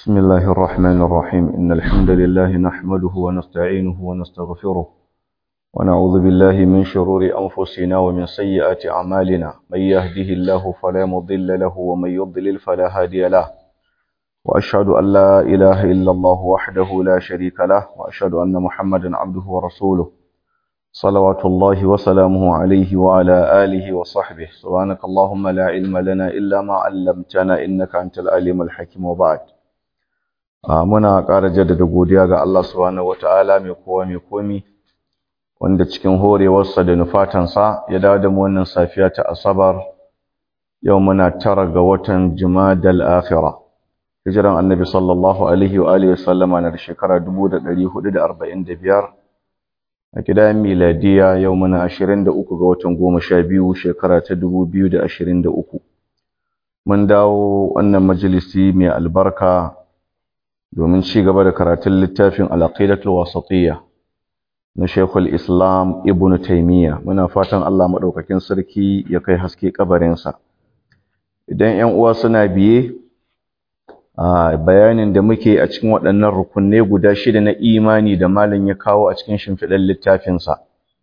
بسم الله الرحمن الرحيم إن الحمد لله نحمده ونستعينه ونستغفره ونعوذ بالله من شرور أنفسنا ومن سيئات أعمالنا من يهده الله فلا مضل له ومن يضلل فلا هادي له وأشهد أن لا إله إلا الله وحده لا شريك له وأشهد أن محمدا عبده ورسوله صلوات الله وسلامه عليه وعلى آله وصحبه سبحانك اللهم لا علم لنا إلا ما علمتنا إنك أنت العليم الحكيم وبعد muna ƙara jaddada godiya ga Allah subhanahu wataala mai kowa mai komi wanda cikin horewarsa da nufatansa ya dawo da mu wannan safiya ta asabar yau muna tara ga watan jumadal akhirah hijiran annabi sallallahu alaihi wa alihi wasallama na da shekara 1445 a kidayen miladiya yau muna 23 ga watan 12 shekara ta 2023 mun dawo wannan majalisi mai albarka domin ci gaba da karatun littafin al-aqidatul wasatiyya na Sheikhul Islam Ibn Taymiyyah muna fatan Allah madaukakin sarki ya kai haske kabarinsa idan 'yan uwa suna biye a bayanin da muke a cikin waɗannan rukunne guda shida na imani da malam ya kawo a cikin shimfiɗar littafinsa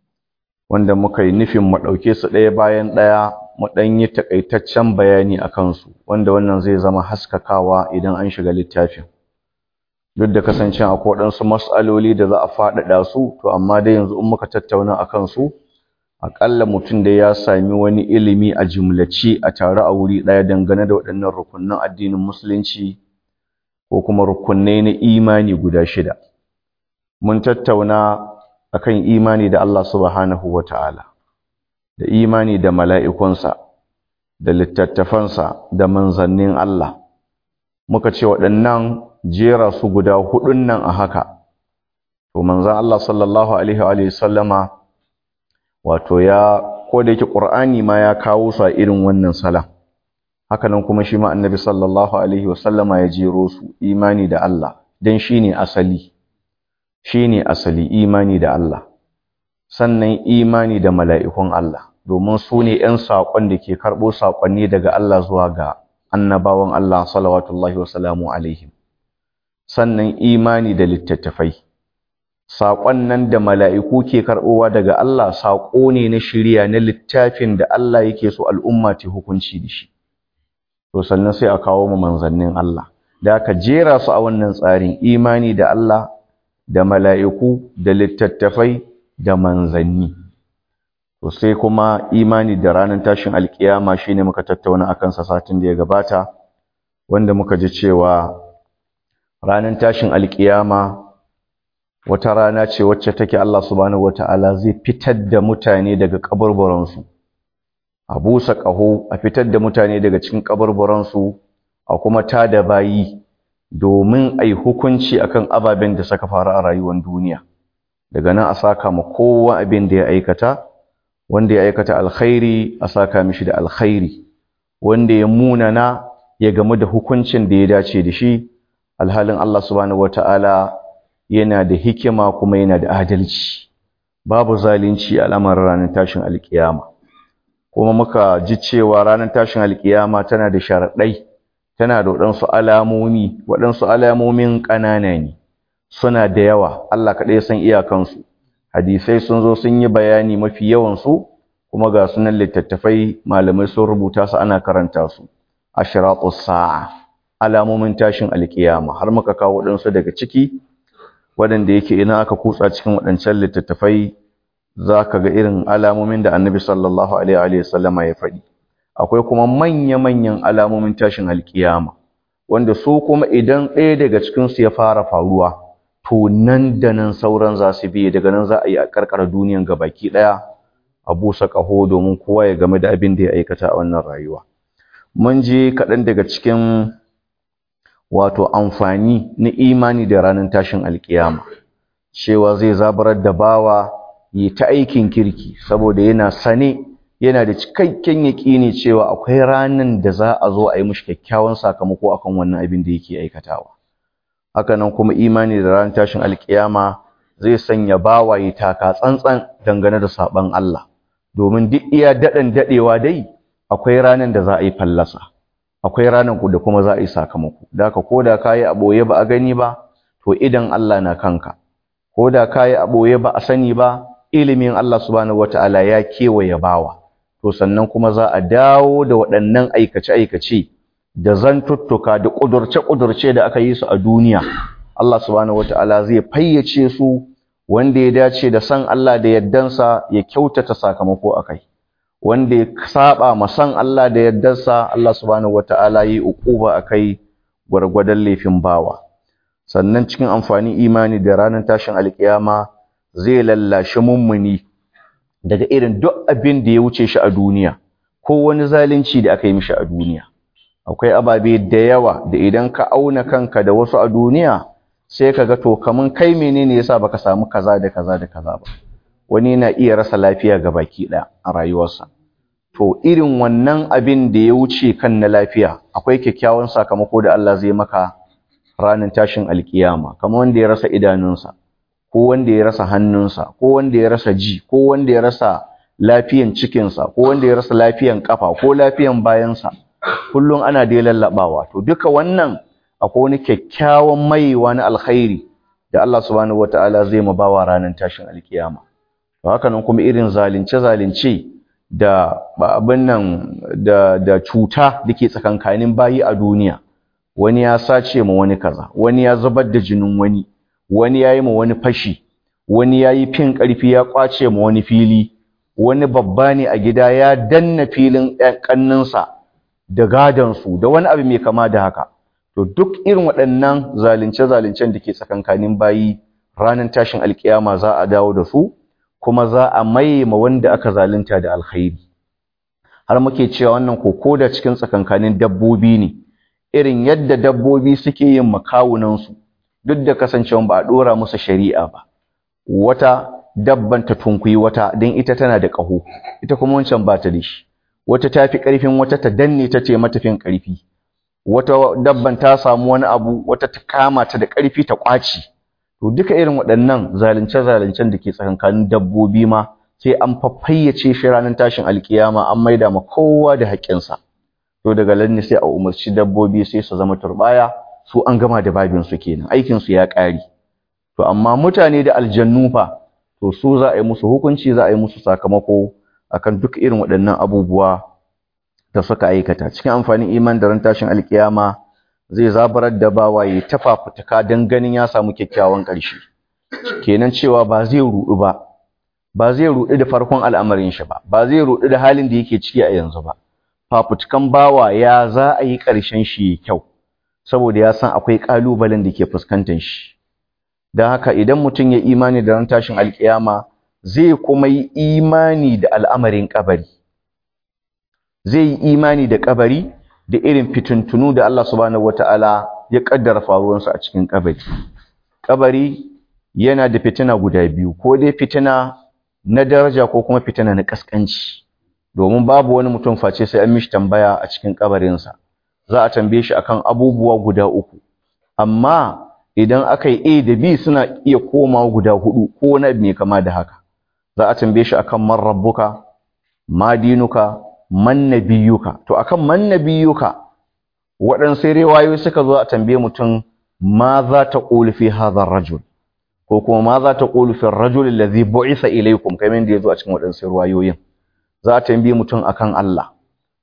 wanda muka yi nufin mu ɗauke su ɗaya bayan ɗaya mu ɗan yi taƙaitaccen bayani a kansu wanda wannan zai zama haskakawa idan an shiga littafin duk da kasancewa akwai waɗansu mas'aloli da za a faɗaɗa su to amma dai yanzu in muka tattauna a kansu aƙalla mutum da ya sami wani ilimi a jumlace a tare a wuri ɗaya dangane da waɗannan rukunin addinin musulunci ko kuma rukunai na imani guda shida mun tattauna akan imani da Allah subhanahu wata'ala da imani da mala'ikunsa da littattafansa da manzannin Allah muka ce waɗannan jera su guda hudun nan a haka to manzan Allah sallallahu alaihi wa sallama wato ya ko da yake Qur'ani ma ya kawo su a irin wannan sala haka nan kuma shi ma annabi sallallahu alaihi wa sallama ya jero su imani da Allah dan shine asali shine asali imani da Allah sannan imani da mala'ikun Allah domin su ne ‘yan saƙon da ke karɓo saƙonni daga Allah zuwa ga annabawan Allah salawatullahi wa salamu alaihim sannan imani da littattafai saƙon nan da mala'iku ke karɓowa daga Allah saƙo ne na shirya na littafin da Allah yake so al'umma ta hukunci da shi to sannan sai a kawo mu manzannin Allah da aka jera su a wannan tsarin imani da Allah da mala'iku da littattafai da manzanni to sai kuma imani da ranar tashin alkiyama shine muka tattauna akan sa satin da ya gabata wanda muka ji cewa ranar tashin alkiyama wata rana ce wacce take Allah subhanahu wataala zai fitar da mutane daga kaburburansu a busa ƙaho a fitar da mutane daga cikin kaburburansu a kuma tada bayi domin ai hukunci akan ababen da suka faru a rayuwar duniya daga nan a saka ma kowa abin da ya aikata wanda ya aikata alkhairi a saka mishi da alkhairi wanda ya munana ya gamu da hukuncin da ya dace da shi alhalin Allah subhanahu wataala yana da hikima kuma yana da adalci babu zalunci a lamarin ranar tashin alkiyama kuma muka ji cewa ranar tashin alkiyama tana da sharaɗai tana da waɗansu alamomi waɗansu alamomin ƙanana ne suna da yawa Allah kaɗai san iyakansu hadisai sun zo sun yi bayani mafi yawansu kuma ga sunan littattafai malamai sun rubuta su ana karanta su ashratus sa'a alamomin tashin alkiyama har muka kawo waɗansu daga ciki waɗanda yake idan aka kutsa cikin waɗancan littattafai za ka ga irin alamomin da annabi sallallahu alaihi wa sallama ya faɗi akwai kuma manya-manyan alamomin tashin alkiyama wanda su kuma idan ɗaya daga cikinsu ya fara faruwa to nan da nan sauran za su biye daga nan za a yi a karkara duniyan gabaki ɗaya a busa ƙaho domin kowa ya game da abin da ya aikata a wannan rayuwa mun je kaɗan daga cikin wato amfani na imani da ranar tashin alkiyama cewa zai zabarar da bawa yi ta aikin kirki saboda yana sane yana da cikakken yaƙini cewa akwai ranar da za a zo a yi mishi kyakkyawan sakamako akan wannan abin da yake aikatawa haka nan kuma imani da ranar tashin alkiyama zai sanya bawa yi taka tsantsan dangane da saban Allah domin duk iya daɗin daɗewa dai akwai ranar da za a yi fallasa akwai ranar da kuma za a yi sakamako da haka ko da kayi a boye ba a gani ba to idan Allah na kanka ko da kayi a boye ba a sani ba ilimin Allah subhanahu wataala ya kewaye bawa to sannan kuma za a dawo da waɗannan aikace-aikace da zantuttuka da ƙudurce-ƙudurce da aka yi su a duniya Allah subhanahu wataala zai fayyace su wanda ya dace da san Allah da yaddansa ya kyautata sakamako akai wanda ya saba ma san Allah da yaddansa Allah subhanahu wataala yi uquba akai gwargwadon laifin bawa sannan cikin amfani imani da ranar tashin alkiyama zai lallashi mummuni daga irin duk abin da ya wuce shi a duniya ko wani zalunci da aka yi mishi a duniya akwai ababe da yawa da idan ka auna kanka da wasu a duniya sai ka ga to kaman kai menene yasa baka samu kaza da kaza da kaza ba wani na iya rasa lafiya ga baki ɗaya a rayuwarsa to irin wannan abin da ya wuce kan na lafiya akwai kyakkyawan sakamako da Allah zai maka ranar tashin alkiyama kamar wanda ya rasa idanunsa ko wanda ya rasa hannunsa ko wanda ya rasa ji ko wanda ya rasa lafiyan cikinsa ko wanda ya rasa lafiyan kafa ko lafiyan bayansa kullum ana dai lallabawa to duka wannan akwai wani kyakkyawan maiwa na alkhairi da Allah subhanahu wataala zai mabawa ranar tashin alkiyama to haka nan kuma irin zalunce zalunce da abin nan da da cuta dake tsakankanin bayi a duniya wani ya sace ma wani kaza wani ya zubar da jinin wani wani yayi ma wani fashi wani yayi fin karfi ya kwace ma wani fili wani babba ne a gida ya danna filin kanninsa da gadan su da wani abu mai kama da haka to duk irin waɗannan zalunce zalincen da ke tsakankanin bayi ranar tashin alkiyama za a dawo da su kuma za a maye ma wanda aka zalunta da alkhairi har muke cewa wannan koko da cikin tsakankanin dabbobi ne irin yadda dabbobi suke yin makawunansu duk da kasancewa ba a dora musu shari'a ba wata dabban ta tunkuyi wata don ita tana da ƙaho ita kuma wancan ba ta da shi wata ta fi ƙarfin wata ta danne ta ce matafin ƙarfi wata dabban ta samu wani abu wata ta kama ta da ƙarfi ta ƙwaci to duka irin waɗannan zalunce-zaluncen da ke tsakankanin dabbobi ma sai an fafayyace shi ranar tashin alkiyama an maida ma kowa da haƙƙinsa to daga lanni sai a umarci dabbobi sai su zama turbaya su an gama da babin su kenan aikin su ya ƙare to amma mutane da aljannu fa to su za a yi musu hukunci za a yi musu sakamako akan duk irin waɗannan abubuwa da suka aikata cikin amfanin iman da ran tashin alkiyama zai zabarar da bawaye ta fafutuka don ganin ya samu kyakkyawan ƙarshe kenan cewa ba zai ruɗu ba ba zai ruɗu da farkon al'amarin shi ba ba zai ruɗu da halin da yake ciki a yanzu ba fafutukan bawa ya za a yi ƙarshen shi kyau saboda ya san akwai ƙalubalen da ke fuskantar shi don haka idan mutum ya imani da ran tashin alkiyama zai kuma yi imani da al'amarin ƙabari zai yi imani da ƙabari da irin fitintunu da Allah subhanahu wata'ala ya kaddara faruwarsu a cikin kabari kabari yana da fitina guda biyu ko dai fitina na daraja ko kuma fitina na kaskanci domin babu wani mutum face sai an mishi tambaya a cikin kabarinsa za a tambaye shi akan abubuwa guda uku amma idan aka yi A da B suna iya komawa guda hudu ko wani abu mai kama da haka za a tambaye shi akan man rabbuka ma dinuka man nabiyuka to akan man nabiyuka waɗansu riwayoyi suka zo a tambaye mutum ma za ta qulu fi hadha rajul ko kuma ma za ta qulu fi ar-rajul alladhi bu'itha ilaykum kamar yadda yazo a cikin waɗansu riwayoyin za a tambaye mutum akan Allah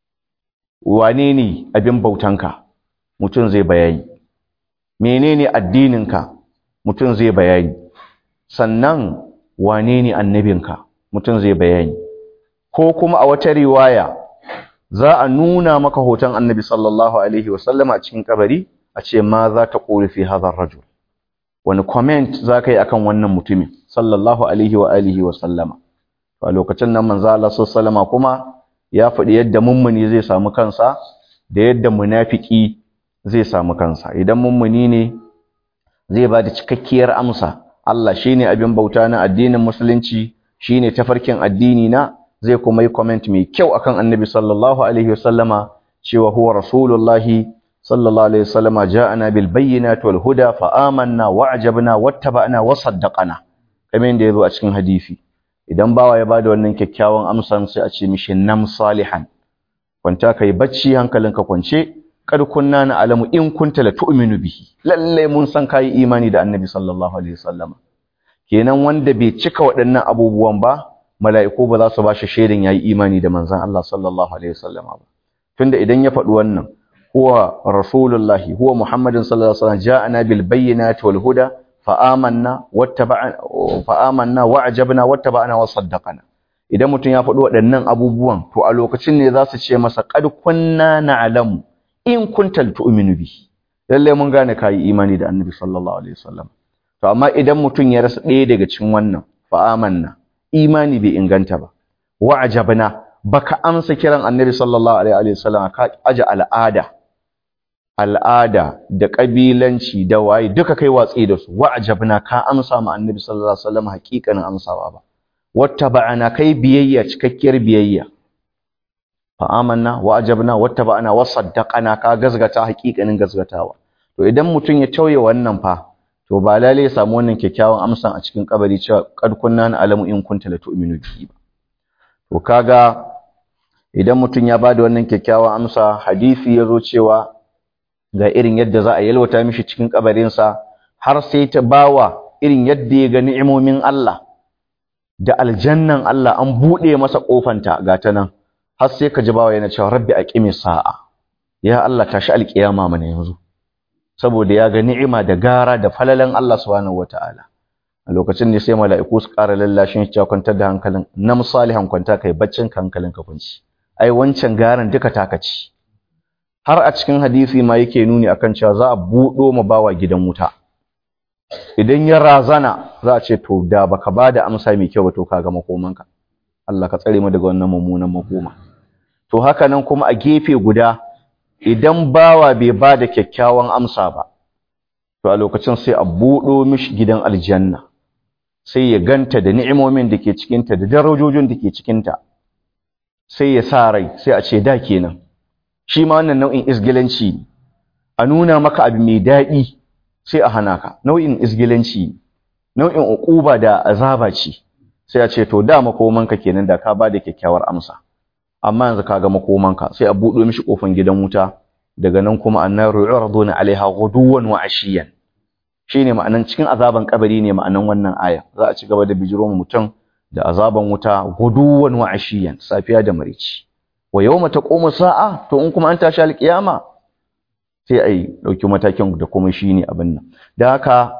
wane ne abin bautanka mutum zai bayani menene addininka mutum zai bayani sannan wane ne annabinka mutum zai bayani ko kuma a wata riwaya za a nuna maka hoton annabi sallallahu alaihi wasallama a cikin kabari a ce ma za ta ƙoli fi hadar rajul wani comment za ka yi akan wannan mutumin sallallahu alaihi wa alihi wasallama a lokacin nan manzo Allah sallama kuma ya faɗi yadda mummuni zai samu kansa da yadda munafiki zai samu kansa idan mummuni ne zai ba da cikakkiyar amsa Allah shine abin bauta na addinin musulunci shine tafarkin addini na zai kuma yi comment mai kyau akan annabi sallallahu alaihi wasallama cewa huwa rasulullahi sallallahu alaihi wasallama ja'ana bil bayyinati wal huda fa amanna wa ajabna wattaba'na wa saddaqana kamar yadda yazo a cikin hadisi idan bawa ya bada wannan kyakkyawan amsan sai a ce mishi nam salihan kwanta kai bacci hankalinka kwance kad kunna na'lamu in kunta la tu'minu bihi lalle mun san kai imani da annabi sallallahu alaihi wasallam kenan wanda bai cika waɗannan abubuwan ba mala'iku ba za su ba shi shaidan yayi imani da manzon Allah sallallahu alaihi wasallam ba tunda idan ya faɗi wannan huwa rasulullahi huwa muhammadin sallallahu alaihi wasallam ja'ana bil bayyinati wal huda fa amanna wattaba'na fa amanna wa ajabna wattaba'na wa saddaqana idan mutum ya faɗi waɗannan abubuwan to a lokacin ne za su ce masa qad kunna na'lamu in kunta tu'minu bihi lalle mun gane kai imani da annabi sallallahu alaihi wasallam to amma idan mutum ya rasa ɗaya daga cikin wannan fa amanna imani bai inganta ba wa ajabna baka amsa kiran annabi sallallahu alaihi wasallam ka aje al'ada al'ada da kabilanci da waye duka kai watsi da su wa ajabna ka amsa ma annabi sallallahu alaihi wasallam hakikanin amsawa ba wattaba'ana kai biyayya cikakkiyar biyayya fa amanna wa ajabna wattaba'ana wa saddaqana ka gazgata hakikanin gazgatawa to idan mutum ya tauye wannan fa to ba lalle ya samu wannan kyakkyawan amsan a cikin kabari cewa qad kunna alamu in kunta la tu'minu bihi ba to kaga idan mutum ya bada wannan kyakkyawan amsa hadisi yazo cewa ga irin yadda za a yalwata mishi cikin kabarinsa har sai ta bawa irin yadda ya ga ni'imomin Allah da aljannan Allah an bude masa kofanta ga ta nan har sai ka ji bawa yana cewa rabbi aqimi sa'a ya Allah tashi alkiyama mana yanzu saboda ya ga ni'ima da gara da falalan Allah subhanahu wataala a lokacin ne sai mala'iku su ƙara lallashin shi kwantar da hankalin na musalihan kwanta kai baccin ka hankalin ka kunci ai wancan garan duka taka ci har a cikin hadisi ma yake nuni akan cewa za a buɗo ma bawa gidan wuta idan ya razana za a ce to da baka bada amsa mai kyau ba to kaga makomanka Allah ka tsare mu daga wannan mummunan makoma to haka nan kuma a gefe guda idan bawa bai bada kyakkyawan amsa ba to a lokacin sai a buɗo mishi gidan aljanna sai ya ganta da ni'imomin da ke cikinta da darajojin da ke cikinta sai ya sa rai sai a ce da kenan shi ma wannan nau'in isgilanci a nuna maka abu mai daɗi sai a hana ka nau'in isgilanci nau'in uquba da azaba ce sai a ce to da makomanka kenan da ka bada kyakkyawar amsa amma yanzu kaga makomanka sai a buɗo mishi kofan gidan wuta daga nan kuma annaru yu'raduna 'alaiha ghuduwan wa 'ashiyan shine ma'anan cikin azaban kabari ne ma'anan wannan aya za a ci gaba da bijiro mutum da azaban wuta ghuduwan wa 'ashiyan safiya da marici wa yawma taqumu sa'a to in kuma an tashi alkiyama sai ai dauki matakin da kuma shine abin nan dan haka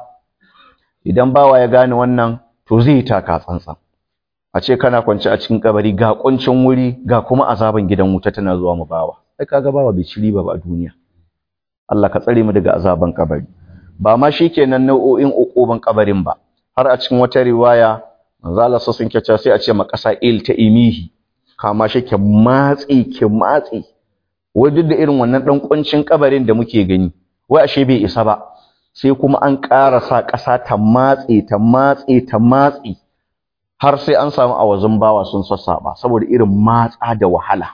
idan bawa ya gane wannan to zai taka tsantsan a ce kana kwance a cikin kabari ga kuncin wuri ga kuma azaban gidan wuta tana zuwa mu bawa sai kaga bawa bai ci riba ba a duniya Allah ka tsare mu daga azaban kabari ba ma shikenan nau'o'in uquban kabarin ba har a cikin wata riwaya manzo Allah sun kace sai a ce ma kasa il ta imihi kama shi ke matsi ke matsi wai duk da irin wannan dan kuncin kabarin da muke gani wai ashe bai isa ba sai kuma an ƙara sa ƙasa ta matse ta matse ta matse har sai an samu awazin bawa sun sassaba saboda irin matsa da wahala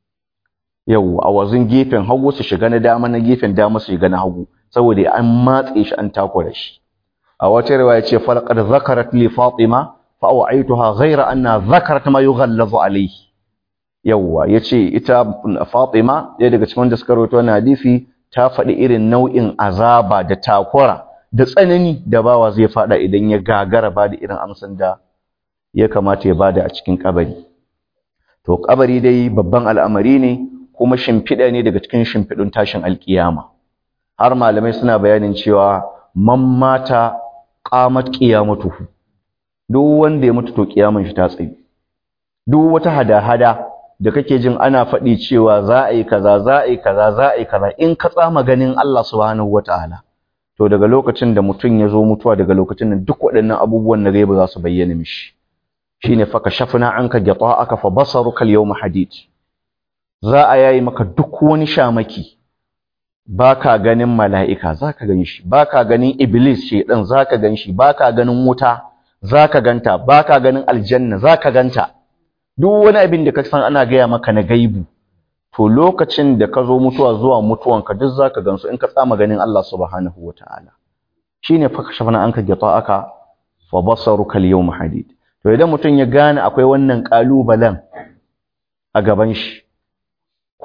yau awazin gefen hagu su shiga na dama na gefen dama su shiga na hagu saboda an matse shi an takura shi a wata riwaya ce falqad zakarat li fatima fa aw'aituha ghayra anna zakarat ma yughallazu alayhi yawa yace ita fatima ɗaya daga cikin da suka rawaito wannan hadisi ta faɗi irin nau'in azaba da takura da tsanani da bawa zai faɗa idan ya gagara ba da irin amsan da ya kamata ya bada a cikin kabari to kabari dai babban al'amari ne kuma shimfiɗa ne daga cikin shimfiɗun tashin alkiyama har malamai suna bayanin cewa man mata qamat qiyamatuhu duk wanda ya mutu to kiyaman shi ta tsayi duk wata hada-hada da kake jin ana faɗi cewa za a yi kaza za a yi kaza za a yi kaza in ka tsama ganin Allah subhanahu wataala to daga lokacin da mutum ya zo mutuwa daga lokacin nan duk waɗannan abubuwan na gaiba za su bayyana mishi shine fa kashafna anka gata'aka fa basaruka al-yawma hadid za a yayi maka duk wani shamaki baka ganin mala'ika zaka gan shi baka ganin iblis shedan zaka gan shi baka ganin wuta zaka ganta baka ganin aljanna zaka ganta duk wani abin da ka san ana gaya maka na gaibu to lokacin da ka zo mutuwa zuwa mutuwanka duk zaka gansu in ka tsama ganin Allah subhanahu wataala shine fa kashafna anka gata'aka fa basaruka al-yawma hadid to idan mutum ya gane akwai wannan kalubalen a gaban shi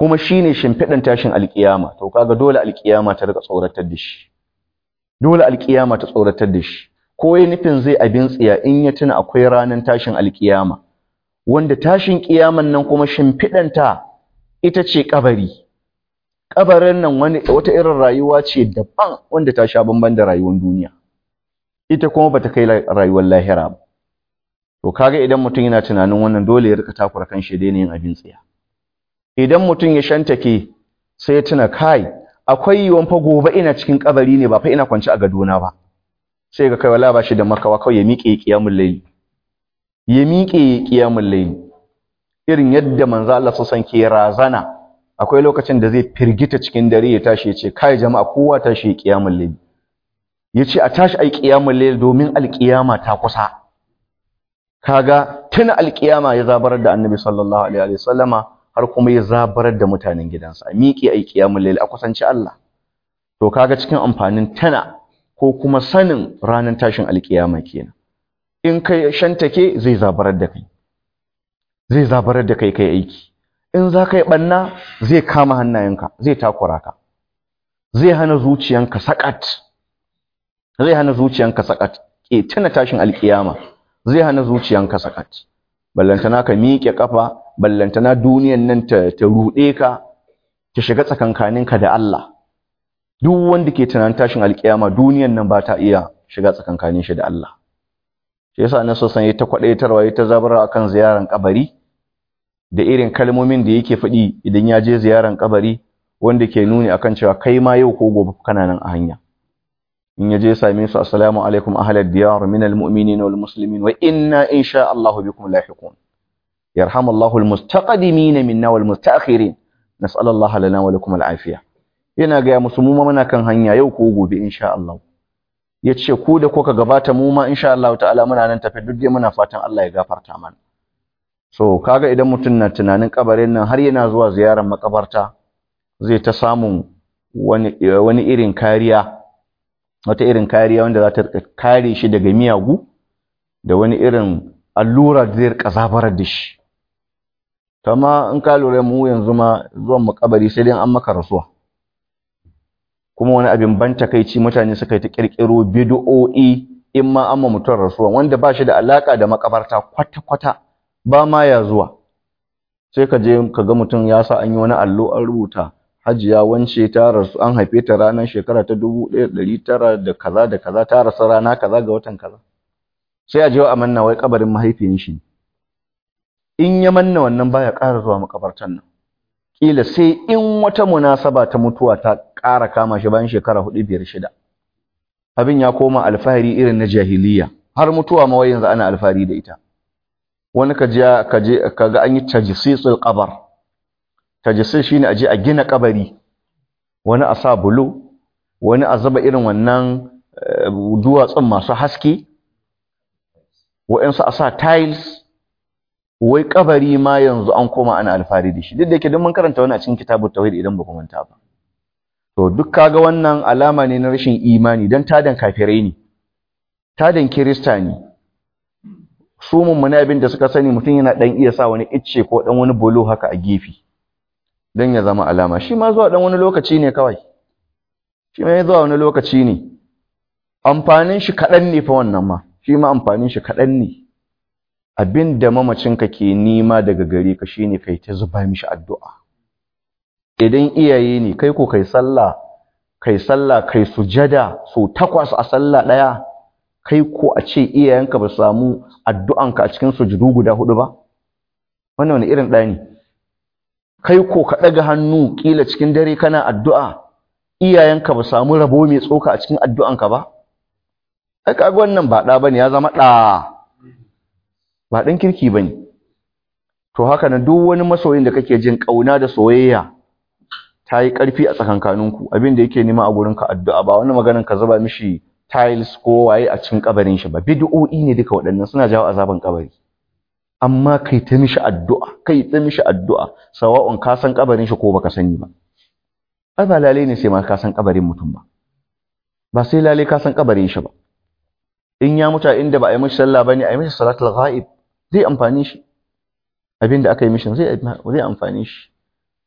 kuma shine shimfiɗan tashin alkiyama to kaga dole alkiyama ta rika tsoratar da shi dole alkiyama ta tsoratar da shi ko ya nufin zai abin tsiya in ya tuna akwai ranar tashin alkiyama wanda tashin kiyaman nan kuma shimfiɗanta ita ce kabari kabarin nan wani wata irin rayuwa ce daban wanda ta sha bamban da rayuwar duniya ita kuma bata kai rayuwar lahira ba to kaga idan mutum yana tunanin wannan dole ya rika takura kan shi daina yin abin tsiya idan mutum ya shantake sai ya tuna kai akwai yiwon fa gobe ina cikin kabari ne ba fa ina kwance a gadona ba sai ga kai wala ba shi da makawa kawai ya miƙe qiyamul layl ya miƙe qiyamul layl irin yadda manzo Allah sallallahu ke razana akwai lokacin da zai firgita cikin dare ya tashi ya ce kai jama'a kowa tashi ya qiyamul layl yace a tashi ai qiyamul layl domin alqiyama ta kusa kaga tuna alqiyama ya zabarar da annabi sallallahu alaihi wasallama har kuma ya zabarar da mutanen gidansa a miƙe ai qiyamul layl a kusanci Allah to kaga cikin amfanin tana ko kuma sanin ranar tashin alqiyama kenan in kai shantake zai zabarar da kai zai zabarar da kai kai aiki in za ka yi ɓanna zai kama hannayenka zai takura ka zai hana zuciyanka sakat zai hana zuciyanka sakat ke tuna tashin alkiyama zai hana zuciyanka sakat ballantana ka miƙe kafa ballantana duniyan nan ta, ta ruɗe ka ta shiga tsakankaninka da Allah duk wanda ke tunanin tashin alkiyama duniyan nan ba ta iya shiga tsakankanin shi da Allah shi yasa annabi sallallahu alaihi wasallam ya ta kwadaitarwa ya ta zabara akan ziyaran kabari da irin kalmomin da yake faɗi idan ya je ziyaran kabari wanda ke nuni akan cewa kai ma yau ko gobe kana nan a hanya in ya je same su assalamu alaikum ahlal diyar min almu'minin wal muslimin wa inna insha Allah bikum lahiqun yarhamullahu almustaqdimin minna wal mustaakhirin nas'alallahu lana wa lakum al'afiya yana ga musu mu ma muna kan hanya yau ko gobe insha Allah yace ku da kuka gabata mu ma insha Allah ta'ala muna nan tafi duk dai muna fatan Allah ya gafarta mana so kaga idan mutum na tunanin kabarin nan har yana zuwa ziyarar makabarta zai ta samun wani wani irin kariya wata irin kariya wanda za ta kare shi daga miyagu da wani irin allura da zai rika zabarar da shi kama in ka lura mu yanzu ma zuwan makabari sai dai an maka rasuwa kuma wani abin ban takeici mutane suka yi ta kirkiro bid'o'i in ma amma mutum rasuwa wanda ba shi da alaka da makabarta kwata-kwata ba ma ya zuwa sai ka je ka ga mutum ya sa an yi wani allo an rubuta hajiya wance ta rasu an haife ta ranar shekara ta dubu ɗaya ɗari tara da kaza da kaza ta rasu rana kaza ga watan kaza sai a je a manna wai kabarin mahaifiyin shi in ya manna wannan baya ƙara zuwa makabartan nan kila sai in wata munasaba ta mutuwa ta ƙara kama shi bayan shekara hudu biyar shida abin ya koma alfahari irin na jahiliya har mutuwa ma wai yanzu ana alfahari da ita wani ka je ka je kaga an yi tajsisul qabr tajsis shine aje a gina kabari wani a sa bulo wani a zaba irin wannan duwatsun masu haske wa'ansu a sa tiles wai kabari ma yanzu an koma ana alfahari da shi duk da yake don mun karanta wani a cikin kitabut tauhid idan ba ku manta ba to duk kaga wannan alama ne na rashin imani dan tadan kafirai ne tadan kirista ne su mummuna abin da suka sani mutum yana dan iya sa wani icce ko dan wani bolo haka a gefe dan ya zama alama shi ma zuwa dan wani lokaci ne kawai shi ma zuwa wani lokaci ne amfanin shi kadan ne fa wannan ma shi ma amfanin shi kadan ne abin da mamacinka ke nima daga gare ka shine kai ta zuba mishi addu'a idan iyaye ne kai ko kai sallah kai sallah kai sujada so takwas a sallah daya kai ko a ce iyayenka ba samu addu'anka a cikin sujudu guda hudu ba wannan wani irin ɗaya ne kai ko ka ɗaga hannu ƙila cikin dare kana addu'a iyayenka ba samu rabo mai tsoka a cikin addu'anka ba ai kaga wannan ba ɗa bane ya zama ɗa ba ɗan kirki bane to haka nan duk wani masoyin da kake jin ƙauna da soyayya ta yi ƙarfi a tsakankaninku abin da yake nema a gurinka addu'a ba wani maganin ka zuba mishi tiles ko waye a cikin kabarin shi ba bid'o'i ne duka waɗannan suna jawo azaban kabari amma kai ta mishi addu'a kai ta mishi addu'a sawa'un ka san kabarin shi ko baka sani ba ai ba lalai ne sai ma ka san kabarin mutum ba ba sai lalai ka san kabarin shi ba in ya mutu inda ba a yi mishi sallah bane a yi mishi salatul ghaib zai amfani shi abin da aka yi mishi zai zai amfani shi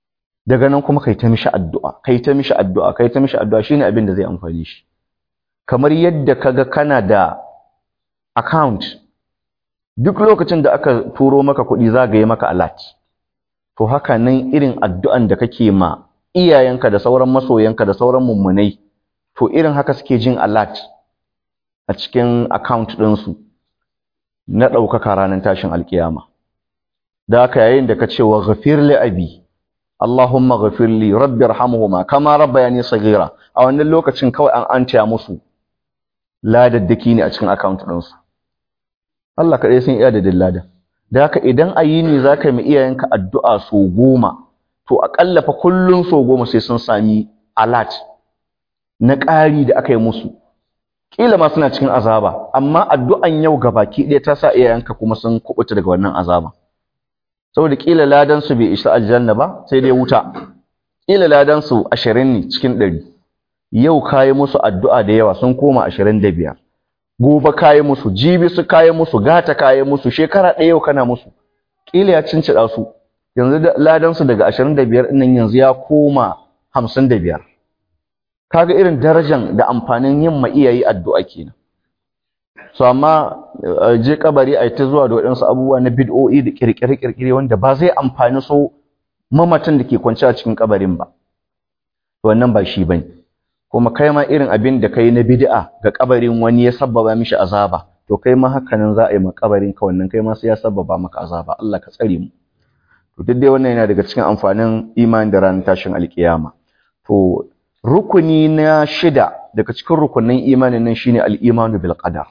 daga nan kuma kai ta mishi addu'a kai ta mishi addu'a kai ta mishi addu'a shine abin da zai amfane shi kamar yadda kaga kana da account duk lokacin da aka turo maka kuɗi zagaye maka alert to haka nan irin addu'an da kake ma iyayenka da sauran masoyanka da sauran mummunai to irin haka suke jin alert a cikin account ɗinsu na ɗaukaka ranar tashin alkiyama da haka yayin da ka ce wa ghafir li abi Allahumma ghafir li rabbi irhamhuma kama rabbayani saghira a wannan lokacin kawai an antaya musu ladaddaki ne a cikin account ɗinsu Allah kaɗai sun iya da dillada da haka idan a yi ne za ka yi iyayenka addu'a so goma to aƙalla fa kullum so goma sai sun sami alat na ƙari da aka yi musu ƙila ma suna cikin azaba amma addu'an yau baki ɗaya ta sa iyayenka kuma sun kuɓuta daga wannan azaba saboda ƙila ladansu bai isa aljanna ba sai dai wuta ƙila ladansu ashirin ne cikin ɗari yau ka yi musu addu'a da yawa sun koma ashirin da biyar gobe kayi musu jibi su kayi musu gata kayi musu shekara ɗaya yau kana musu ƙila ya cincida su yanzu ladan su daga 25 ɗin yanzu ya koma 55 kaga irin darajan da amfanin yin ma iyayi addu'a kenan so amma je kabari ai ta zuwa da waɗansu abubuwa na bid'o'i da kirkire kirkire wanda ba zai amfani so mamatan da ke kwance a cikin kabarin ba wannan ba shi bane kuma kai ma irin abin da kai na bid'a ga kabarin wani ya sabbaba mishi azaba to kai ma hakanan za a yi ma kabarin ka wannan kai ma sai ya sabbaba maka azaba Allah ka tsare mu to duk dai wannan yana daga cikin amfanin imani da ranar tashin alkiyama to rukuni na shida daga cikin rukunin imanin nan shine al-imanu bil qadar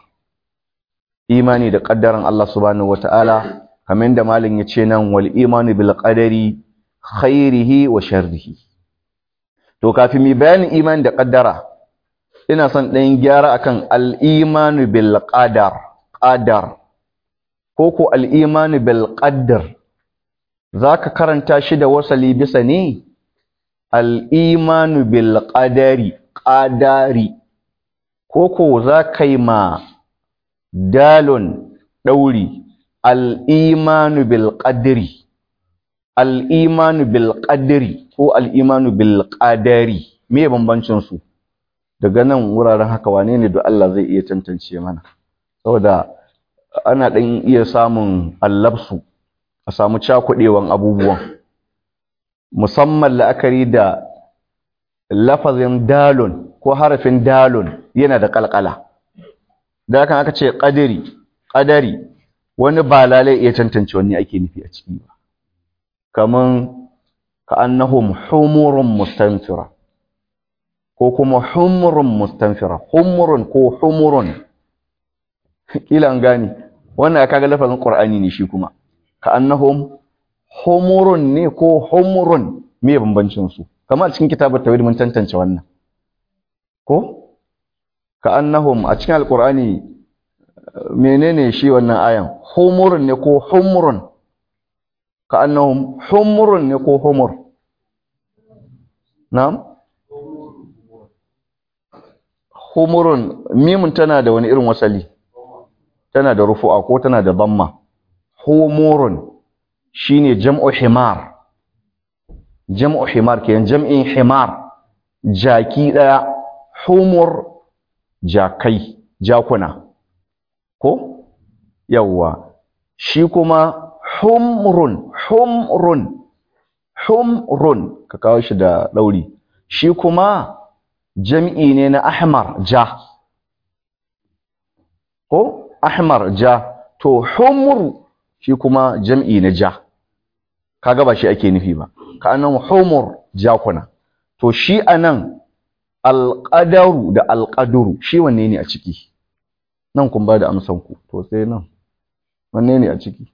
imani da kaddaran Allah subhanahu wataala kamar da malin ya ce nan wal imanu bil qadari khairihi wa sharrihi to kafin mu bayanin imani da kaddara ina son ɗan gyara akan al-imanu bil qadar qadar ko ko al-imanu bil qaddar zaka karanta shi da wasali bisa ne al-imanu bil qadari qadari ko ko zaka yi ma dalun dauri al-imanu bil qadri al-imanu bil qadri ko al-imanu bil qadari me bambancin su daga nan wuraren haka wane ne da Allah zai iya tantance mana saboda ana dan iya samun allabsu a samu cakudewan abubuwan musamman la'akari da lafazin dalun ko harafin dalun yana da kalkala da hakan aka ce qadari qadari wani ba lalai iya tantance wani ake nufi a ciki ba kaman ka'annahum humurun mustanfira ko kuma humurun mustanfira humurun ko humurun kila an gane wannan kaga lafazin qur'ani ne shi kuma ka'annahum humurun ne ko humurun me bambancin su kamar cikin kitabar tawhid mun tantance wannan ko ka'annahum a cikin alqur'ani menene shi wannan ayan humurun ne ko humurun ka'annahum humurun ne ko humur na'am humurun mimun tana da wani irin wasali tana da rufu'a ko tana da damma humurun shine jam'u himar jam'u himar kenan jam'in himar jaki daya humur jakai jakuna ko yawwa shi kuma humrun humrun humrun ka kawo shi da dauri shi kuma jam'i ne na ahmar ja ko ahmar ja to humru shi kuma jam'i na ja kaga ba shi ake nufi ba ka anan humur jakuna to shi anan alqadaru da alqaduru shi wanne ne a ciki nan kun ba da amsan ku to sai nan wanne ne a ciki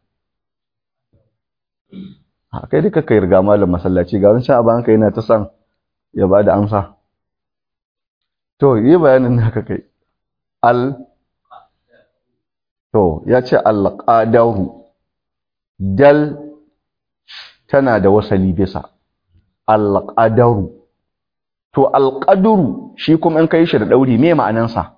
ha kai duka kai riga malam masallaci ga wancan aban ka yana ta san ya ba da amsa to yi bayanin naka kai al to ya ce alqadaru dal tana da wasali bisa alqadaru to alqaduru shi kuma in kai shi da dauri me ma'anansa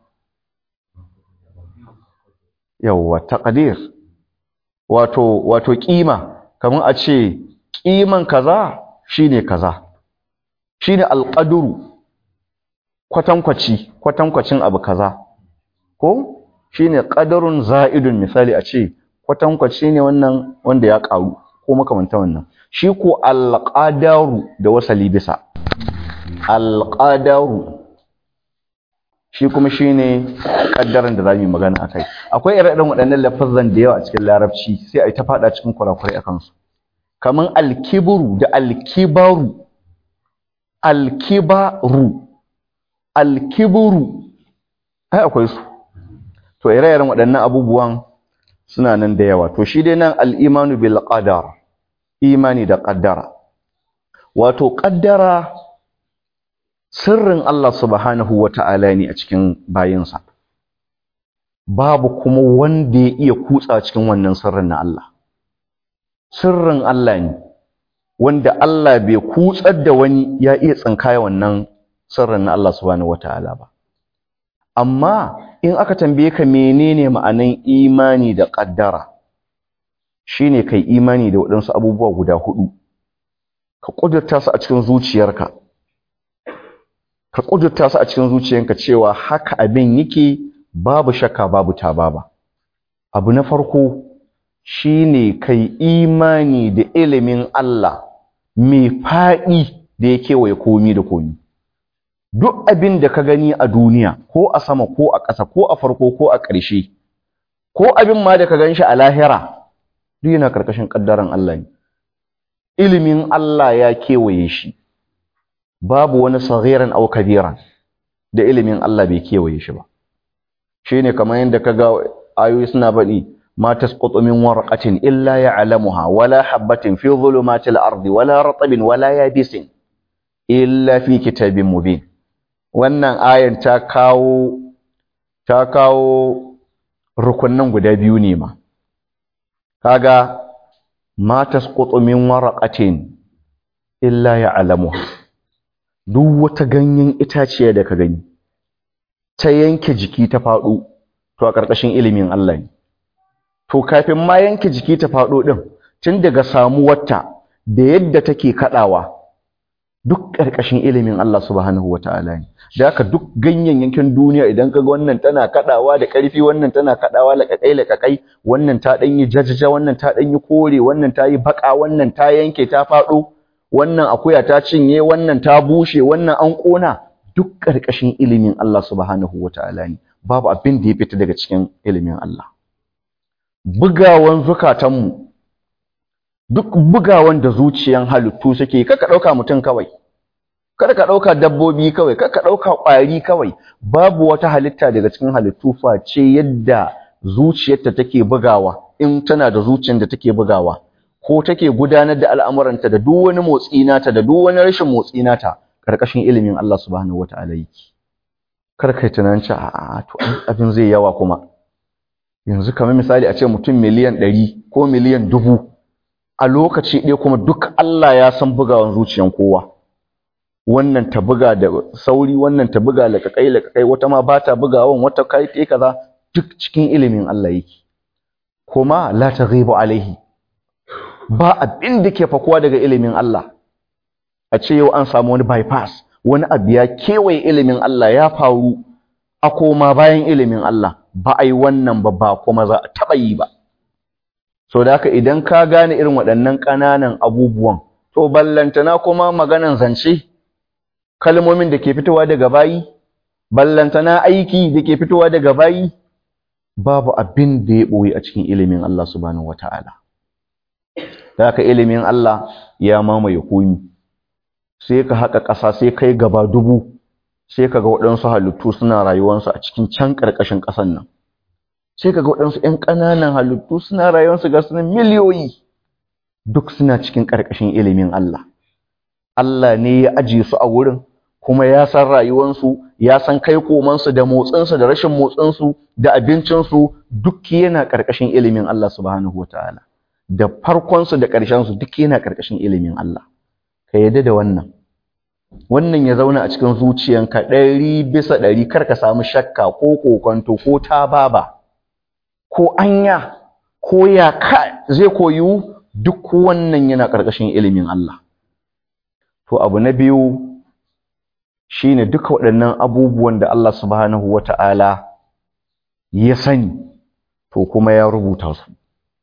yawwa taqdir wato wato kima kamar a ce kiman kaza shine kaza shine alqadru kwatankwaci kwatankwacin abu kaza ko shine qadarun za'idun misali a ce kwatankwaci ne wannan wanda ya karu ko makamanta wannan shi ko alqadaru da wasali bisa alqadaru shi kuma shine kaddaran da zamu yi magana akai akwai ire-iren waɗannan lafazan da yawa a cikin larabci sai a yi ta fada cikin kurakurai akan su kaman alkibru da alkibaru alkibaru alkibru ai akwai su to ire-iren waɗannan abubuwan suna nan da yawa to shi dai nan al-imanu bil qadar imani da qaddara wato qaddara sirrin Allah subhanahu wata'ala ne a cikin bayinsa babu kuma wanda ya iya kutsa cikin wannan sirrin na Allah sirrin Allah ne wanda Allah bai kutsar da wani ya iya tsinkaya wannan sirrin na Allah subhanahu wata'ala ba amma in aka tambaye ka menene ma'anan imani da ƙaddara shine kai imani da waɗansu abubuwa guda hudu ka ƙudurta su a cikin zuciyarka ka ƙudurta su a cikin zuciyarka cewa haka abin yake babu shakka babu tababa abu na farko shine kai imani da ilimin Allah mai faɗi da ya kewaye komi da komi duk abin da ka gani a duniya ko a sama ko a ƙasa ko a farko ko a ƙarshe ko abin ma da ka gan shi a lahira duk yana ƙarƙashin ƙaddaran Allah ne ilimin Allah ya kewaye shi babu wani saghiran aw kabiran da ilimin Allah bai kewaye shi ba shine kamar yadda kaga ayoyi suna baɗi ma tasqutu min warqatin illa ya'lamuha wala habatin fi dhulumatil ardi wala ratabin wala yabisin illa fi kitabin mubin wannan ayan ta kawo ta kawo rukunnan guda biyu ne ma kaga ma tasqutu min waraqatin illa ya'lamuha duk wata ganyen itaciya da ka gani ta yanke jiki ta faɗo to a ƙarƙashin ilimin Allah ne to kafin ma yanke jiki ta faɗo ɗin tun daga samuwarta da yadda take kaɗawa duk ƙarƙashin ilimin Allah subhanahu wa ta'ala ne da haka duk ganyayyakin duniya idan kaga wannan tana kaɗawa da ƙarfi wannan tana kaɗawa laƙaƙai laƙaƙai wannan ta ɗan yi jajaja wannan ta ɗan yi kore wannan ta yi baƙa wannan ta yanke ta faɗo wannan akuya ta cinye wannan ta bushe wannan an ƙona duk ƙarƙashin ilimin Allah subhanahu wa ta'ala ne babu abin da ya fita daga cikin ilimin Allah bugawan zukatanmu duk bugawan da zuciyan halittu suke kaka ɗauka mutum kawai kada ka ɗauka dabbobi kawai kada ka ɗauka ƙwari kawai babu wata halitta daga cikin halittu face yadda zuciyarta take bugawa in tana da zuciyar da take bugawa ko take gudanar da al'amuranta da duk wani motsi nata da duk wani rashin motsi nata ƙarƙashin ilimin Allah subhanahu wata'ala yake kar kai tunanin a to abin zai yawa kuma yanzu kamar misali a ce mutum miliyan ɗari ko miliyan dubu a lokaci ɗaya kuma duk Allah ya san bugawan zuciyan kowa wannan ta buga da sauri wannan ta buga laƙaƙai laƙaƙai wata ma ba ta bugawan wata kai ta kaza duk cikin ilimin Allah yake kuma la taghibu alaihi ba abin da ke fakuwa daga ilimin Allah a ce yau an samu wani bypass wani abu ya kewaye ilimin Allah ya faru a koma bayan ilimin Allah ba a yi wannan ba ba kuma za a taɓa yi ba so da haka idan ka gane irin waɗannan ƙananan abubuwan to ballantana kuma maganan zance kalmomin da ke fitowa daga bayi ballantana aiki da ke fitowa daga bayi babu abin da ya ɓoye a cikin ilimin Allah subhanahu wata'ala da haka ilimin Allah ya mamaye komi sai ka haƙa ƙasa sai kai gaba dubu sai ka ga waɗansu halittu suna rayuwarsu a cikin can ƙarƙashin ƙasan nan sai ka ga waɗansu ‘yan ƙananan halittu suna rayuwarsu ga sunan miliyoyi duk suna cikin ƙarƙashin ilimin Allah Allah ne ya ajiye su a wurin kuma ya san rayuwarsu ya san kai komansu da motsinsu da rashin motsinsu da abincinsu duk yana ƙarƙashin ilimin Allah subhanahu wa ta'ala da farkonsu da ƙarshensu duk yana ƙarƙashin ilimin Allah ka yadda da wannan wannan ya zauna a cikin zuciyanka ɗari bisa ɗari kar ka samu shakka ko kokonto ko tababa ko anya ko ya ka zai koyu duk wannan yana ƙarƙashin ilimin Allah to abu na biyu shine duka waɗannan abubuwan da Allah subhanahu wata'ala ya sani to kuma ya rubuta su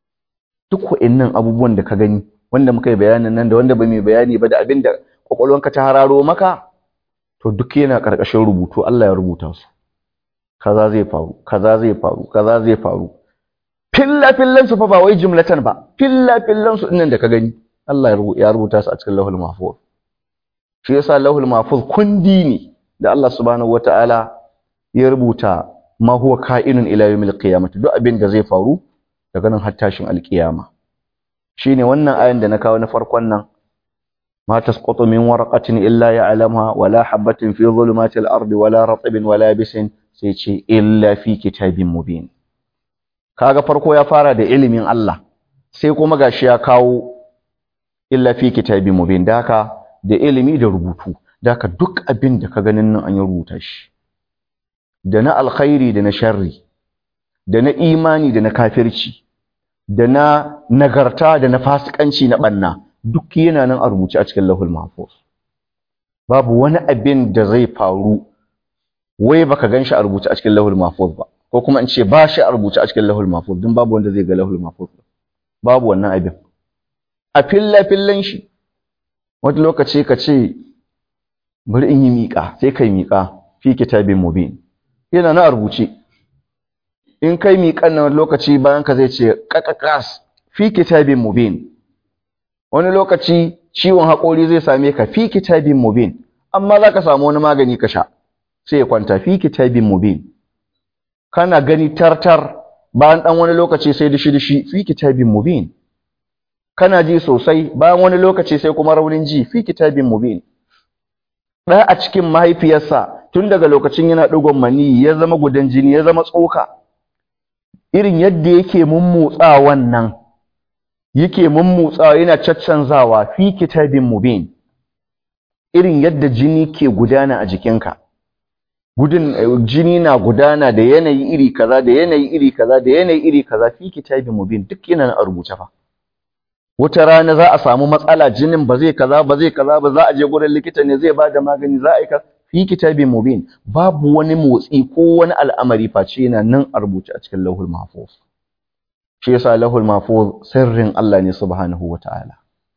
duk waɗannan abubuwan da ka gani wanda muka yi bayanin nan da wanda ba mai bayani ba da abin da kwakwalwanka ta hararo maka to duk yana ƙarƙashin rubutu Allah ya rubuta su kaza zai faru kaza zai faru kaza zai faru filla fillan su fa ba wai jumlatan ba filla fillan su dinnan da ka gani Allah ya rubuta su a cikin Lauhul Mahfuz shi yasa Lauhul Mahfuz kundi ne da Allah subhanahu wataala ya rubuta ma huwa ka'inun ila yawmil qiyamah duk abin da zai faru daga nan har tashin alkiyama shine wannan ayan da na kawo na farkon nan ma tasqutu min waraqatin illa ya'lamuha wala habatin fi dhulumatil ardi wala ratbin wala bisin sai ce illa fi kitabin mubin kaga farko ya fara da ilimin Allah sai kuma gashi ya kawo illa fi kitabin mubin da haka da ilimi da rubutu da haka duk abin da ka ganin nan an yi rubuta shi da na alkhairi da na sharri da na imani da na kafirci da na nagarta da na fasikanci na banna duk yana nan a rubuce a cikin lahul mahfuz babu wani abin da zai faru wai baka ganshi a rubuce a cikin lahul mahfuz ba ko kuma in ce ba shi a rubuce a cikin lahul mahfuz don babu wanda zai ga lahul mahfuz babu wannan abin a filla fillan shi wani lokaci ka ce bari in yi miƙa sai kai miƙa fi kitabin mubin yana na a rubuce in kai miƙan na lokaci bayan ka zai ce ƙaƙaƙas fi kitabin mubin wani lokaci ciwon haƙori zai same ka fi kitabin mubin amma za ka samu wani magani ka sha sai ya kwanta fi kitabin mubin kana gani tartar bayan ɗan wani lokaci sai dishi-dishi fi kitabin mubin kana ji sosai bayan wani lokaci sai kuma raunin ji fi kitabin mubin ɗaya a cikin mahaifiyarsa tun daga lokacin yana ɗigon mani ya zama gudan jini ya zama tsoka irin yadda yake mummutsa wannan yake mummutsawa yana caccanzawa fi kitabin mubin irin yadda jini ke gudana a jikinka gudun jini na gudana da yanayi iri kaza da yanayi iri kaza da yanayi iri kaza fi kitabin mubin duk yana a rubuce fa wata rana za a samu matsala jinin ba zai kaza ba zai kaza ba za a je gurin likita ne zai bada magani za a yi ka fi kitabin mubin babu wani motsi ko wani al'amari face yana nan a rubuce a cikin lauhul mahfuz shi yasa lauhul mahfuz sirrin Allah ne subhanahu wataala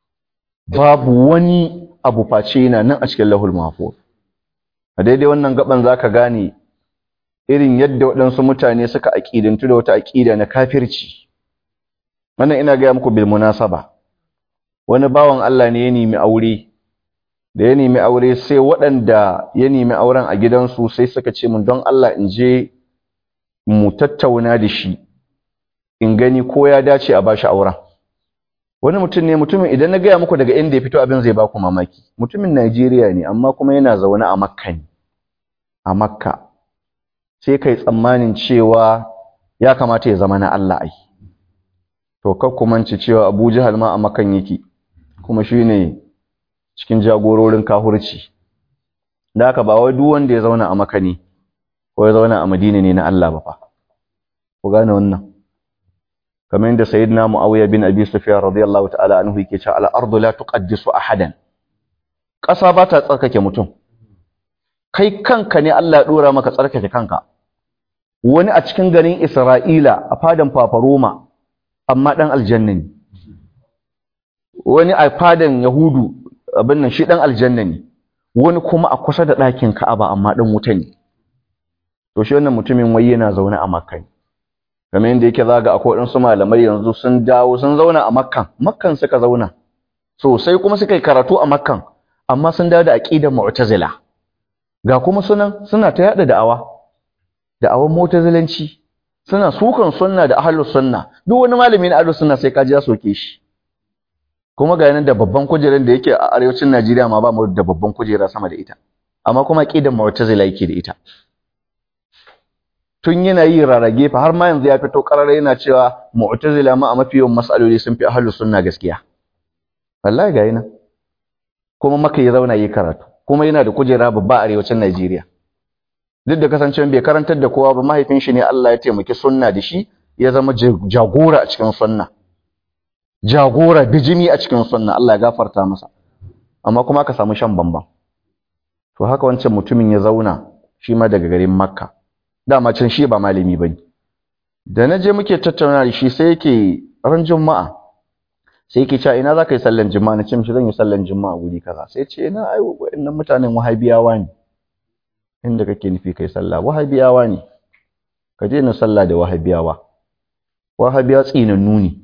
babu wani abu face yana nan a cikin lauhul mahfuz a daidai wannan gaban zaka gane irin yadda waɗansu mutane suka aƙidantu da wata aƙida na kafirci wannan ina gaya muku bil munasaba wani bawan Allah ne ya nemi aure da ya nemi aure sai waɗanda ya nemi auren a gidansu sai suka ce min don Allah in je mu tattauna da shi in gani ko ya dace a bashi auren wani mutum ne mutumin idan na gaya muku daga inda ya fito abin zai baku mamaki mutumin Najeriya ne amma kuma yana zaune a Makka ne a Makka sai kai tsammanin cewa ya kamata ya zama na Allah ai to kakkumanci cewa Abu Jahal ma a Makkan yake kuma shine cikin jagororin kahurci da haka ba wai duk wanda ya zauna a Makka ne ko ya zauna a Madina ne na Allah ba fa ku gane wannan kamar yadda sayyidina Muawiya bin Abi Sufyan radiyallahu ta'ala anhu yake cewa al-ardu la tuqaddisu ahadan ƙasa ba ta tsarkake mutum kai kanka ne Allah ya dora maka tsarkake kanka wani a cikin garin Isra'ila a fadan Fafaroma amma dan aljanna ne wani a fadan Yahudu abin nan shi dan aljanna ne wani kuma a kusa da ɗakin Ka'aba amma dan wuta ne to shi wannan mutumin wai yana zaune a Makka ne kamar yadda yake zaga akwai waɗansu malamai yanzu sun dawo sun zauna a Makkan Makkan suka zauna sosai kuma suka yi karatu a Makkan amma sun dawo da aqidar Mu'tazila ga kuma sunan suna ta yada da'awa da'awan Mu'tazilanci suna sukan sunna da ahlus sunna duk wani malami na ahlus sunna sai kaji ya soke shi kuma ga yanan da babban kujerar da yake a arewacin Najeriya ma ba mu da babban kujera sama da ita amma kuma aqidar Mu'tazila yake da ita tun yana yi rarage fa har ma yanzu ya fito karara yana cewa mu'tazila ma a mafi yawan mas'aloli sun fi ahlus sunna gaskiya wallahi ga yana kuma maka ya zauna yi karatu kuma yana da kujera babba a arewacin Najeriya duk da kasancewa bai karantar da kowa ba mahaifin shi ne Allah ya taimaki sunna da shi ya zama jagora a cikin sunna jagora bijimi a cikin sunna Allah ya gafarta masa amma kuma aka samu shan bamban to haka wancan mutumin ya zauna shi ma daga garin makka dama can shi ba malami bane da na je muke tattauna da shi sai yake ran juma'a sai yake cewa ina za ka yi sallan juma'a na ce mishi zan yi sallan juma'a guri kaza sai ce ina ai wa'annan mutanen wahabiyawa ne inda kake nufi kai sallah wahabiyawa ne ka je na sallah da wahabiyawa wahabiya tsinannu ne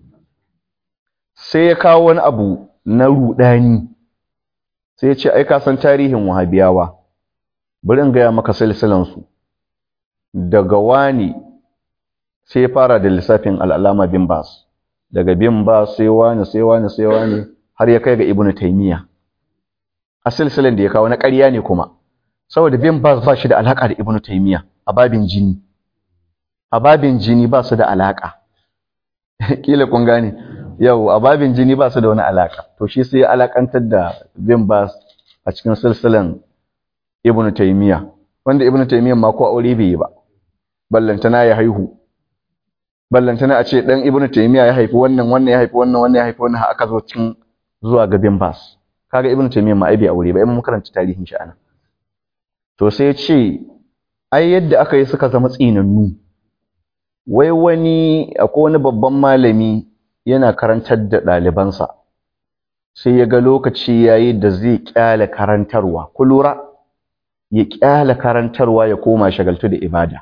sai ya kawo wani abu na rudani sai ya ce ai ka san tarihin wahabiyawa bari in gaya maka silsilan su daga wani sai ya fara da lissafin al'alama bin bas daga bin bas sai wani sai wani sai wani har ya kai ga ibnu taymiya a silsilan da ya kawo na ƙarya ne kuma saboda bin bas ba shi da alaka da ibnu taymiya a babin jini a babin jini ba su da alaka kila kun gane yau a babin jini ba su da wani alaka to shi sai alakantar da bin bas a cikin silsilan ibnu taymiya wanda ibnu taymiya ma ko aure bai yi ba ballantana ya haihu ballantana a ce dan ibnu taymiya ya haifi wannan wannan ya haifi wannan wannan ya haifi wannan aka zo cikin zuwa ga bin bas kaga ibnu taymiya ma ai bai aure ba ai mun karanta tarihin shi ana to sai ya ce ai yadda aka yi suka zama tsinannu wai wani akwai wani babban malami yana karantar da ɗalibansa sai ya ga lokaci yayi da zai kyale karantarwa ku lura ya kyale karantarwa ya koma shagaltu da ibada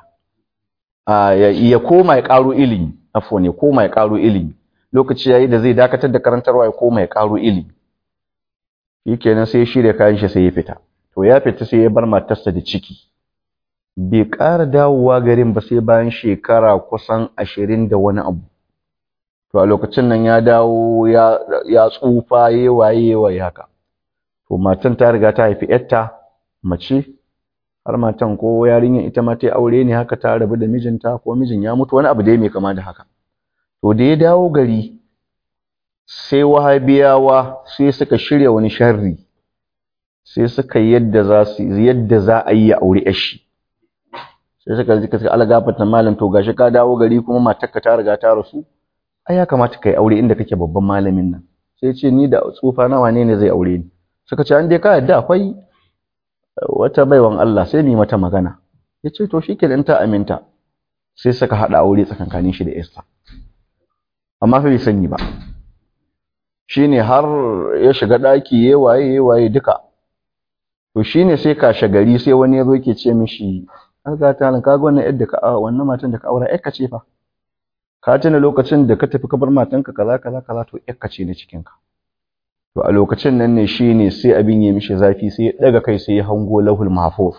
ya koma ya ƙaro ilimi afwan ya koma ya ƙaro ilimi lokaci yayi da zai dakatar da karantarwa ya koma ya ƙaro ilimi shikenan sai ya shirya kayan shi sai ya fita to ya fita sai ya bar matarsa da ciki bai ƙara dawowa garin ba sai bayan shekara kusan ashirin da wani abu to a lokacin nan ya dawo ya tsufa ya waye waye haka to matan ta riga ta haifi yarta mace har matan ko yarinyar ita ma ta aure ne haka ta rabu da mijinta ko mijin ya mutu wani abu dai mai kama da haka to da ya dawo gari sai wahabiyawa sai suka shirya wani sharri sai suka yadda za su yadda za a yi ya aure yashi sai suka ji kaska algafata malam to gashi ka dawo gari kuma matarka ta riga ta rasu ai ya kamata kai aure inda kake babban malamin nan sai ce ni da tsufa na wane ne zai aure ni suka ce an dai ka yadda akwai wata baiwan Allah sai mu mata magana yace to shikenan ta aminta sai suka hada aure tsakankanin shi da Esther amma fa bai sani ba shine har ya shiga daki yayi waye yayi waye duka to shine sai ka shagari sai wani yazo yake ce mishi alga ta nan kaga wannan yadda ka wannan matan da ka aura ƴarka ce fa ka tuna lokacin da ka tafi ka bar matanka kaza kaza kaza to ƴarka ce ne cikin ka to a lokacin nan ne shine sai abin ya mishi zafi sai ya daga kai sai ya hango lahul mahfuz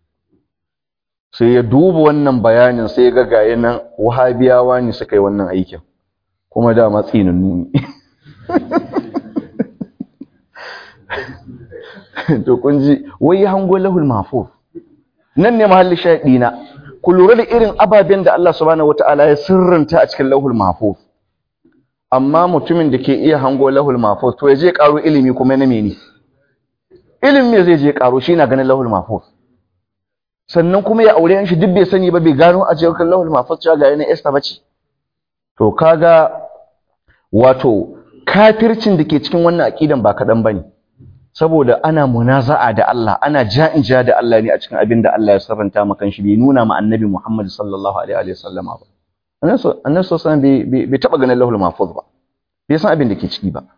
sai ya duba wannan bayanin sai ya ga gaye nan wahabiyawa ne suka yi wannan aikin kuma da matsinannu ne to kun ji wai ya hango lahul mahfuz nan ne mahallin shaɗi na ku lura da irin ababen da Allah subhanahu wataala ya sirranta a cikin lahul mahfuz amma mutumin da ke iya hango lahul mahfuz to ya je karo ilimi kuma na mene ilimi me zai je karo shi na ganin lahul mahfuz sannan kuma ya aure shi duk bai sani ba bai gano a cikin lahul mahfuz cewa ga yana Esther bace to kaga wato kafircin da ke cikin wannan aqidan ba kadan bane saboda ana munaza'a da Allah ana ja'in ja da Allah ne a cikin abin da Allah ya sarranta maka shi bai nuna ma annabi Muhammad sallallahu alaihi wa sallam ba annabi sallallahu alaihi bai taba ganin lahul mahfuz ba bai san abin da ke ciki ba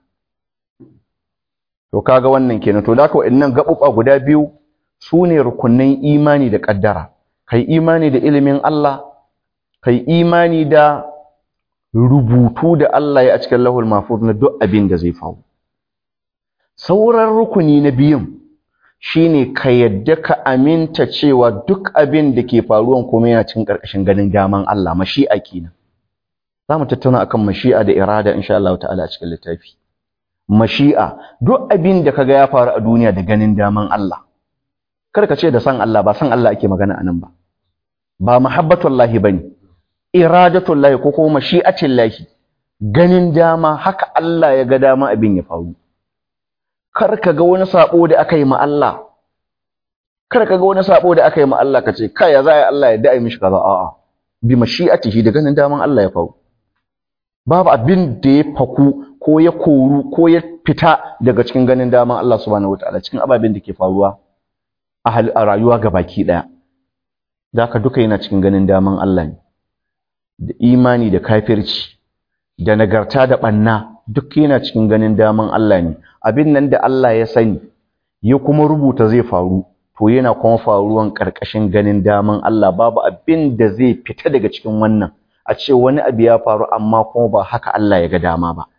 to kaga wannan kenan to da ka wa'annan gabuba guda biyu sune rukunnan imani da kaddara kai imani da ilimin Allah kai imani da rubutu da Allah ya a cikin lahul mahfuz na duk abin da zai faru sauran rukuni na biyun shine ka yadda ka aminta cewa duk abin da ke faruwan kuma yana cikin ƙarƙashin ganin daman Allah mashi'a kenan za mu tattauna akan mashi'a da irada insha Allah ta'ala a cikin littafi mashi'a duk abin da kaga ya faru a duniya da ganin daman Allah kar ka ce da san Allah ba san Allah ake magana anan ba ba mahabbatullahi bane iradatullahi ko kuma mashi'atullahi ganin dama haka Allah ya ga dama abin ya faru kar ka ga wani sabo da aka yi ma Allah kar ka ga wani sabo da aka yi ma Allah kace kai ya za Allah ya da'i mishi kaza a'a bi mashi'atihi da ganin daman Allah ya faru babu abin da ya faku ko ya koru ko ya fita daga cikin ganin daman Allah subhanahu wataala cikin ababen da ke faruwa a rayuwa ga baki daya zaka duka yana cikin ganin daman Allah ne da imani da kafirci da nagarta da banna duk yana cikin ganin daman Allah ne abin nan da Allah ya sani ya kuma rubuta zai faru to yana kuma faruwan karkashin ganin daman Allah babu abin da zai fita daga cikin wannan a ce wani abu ya faru amma kuma ba haka Allah ya ga dama ba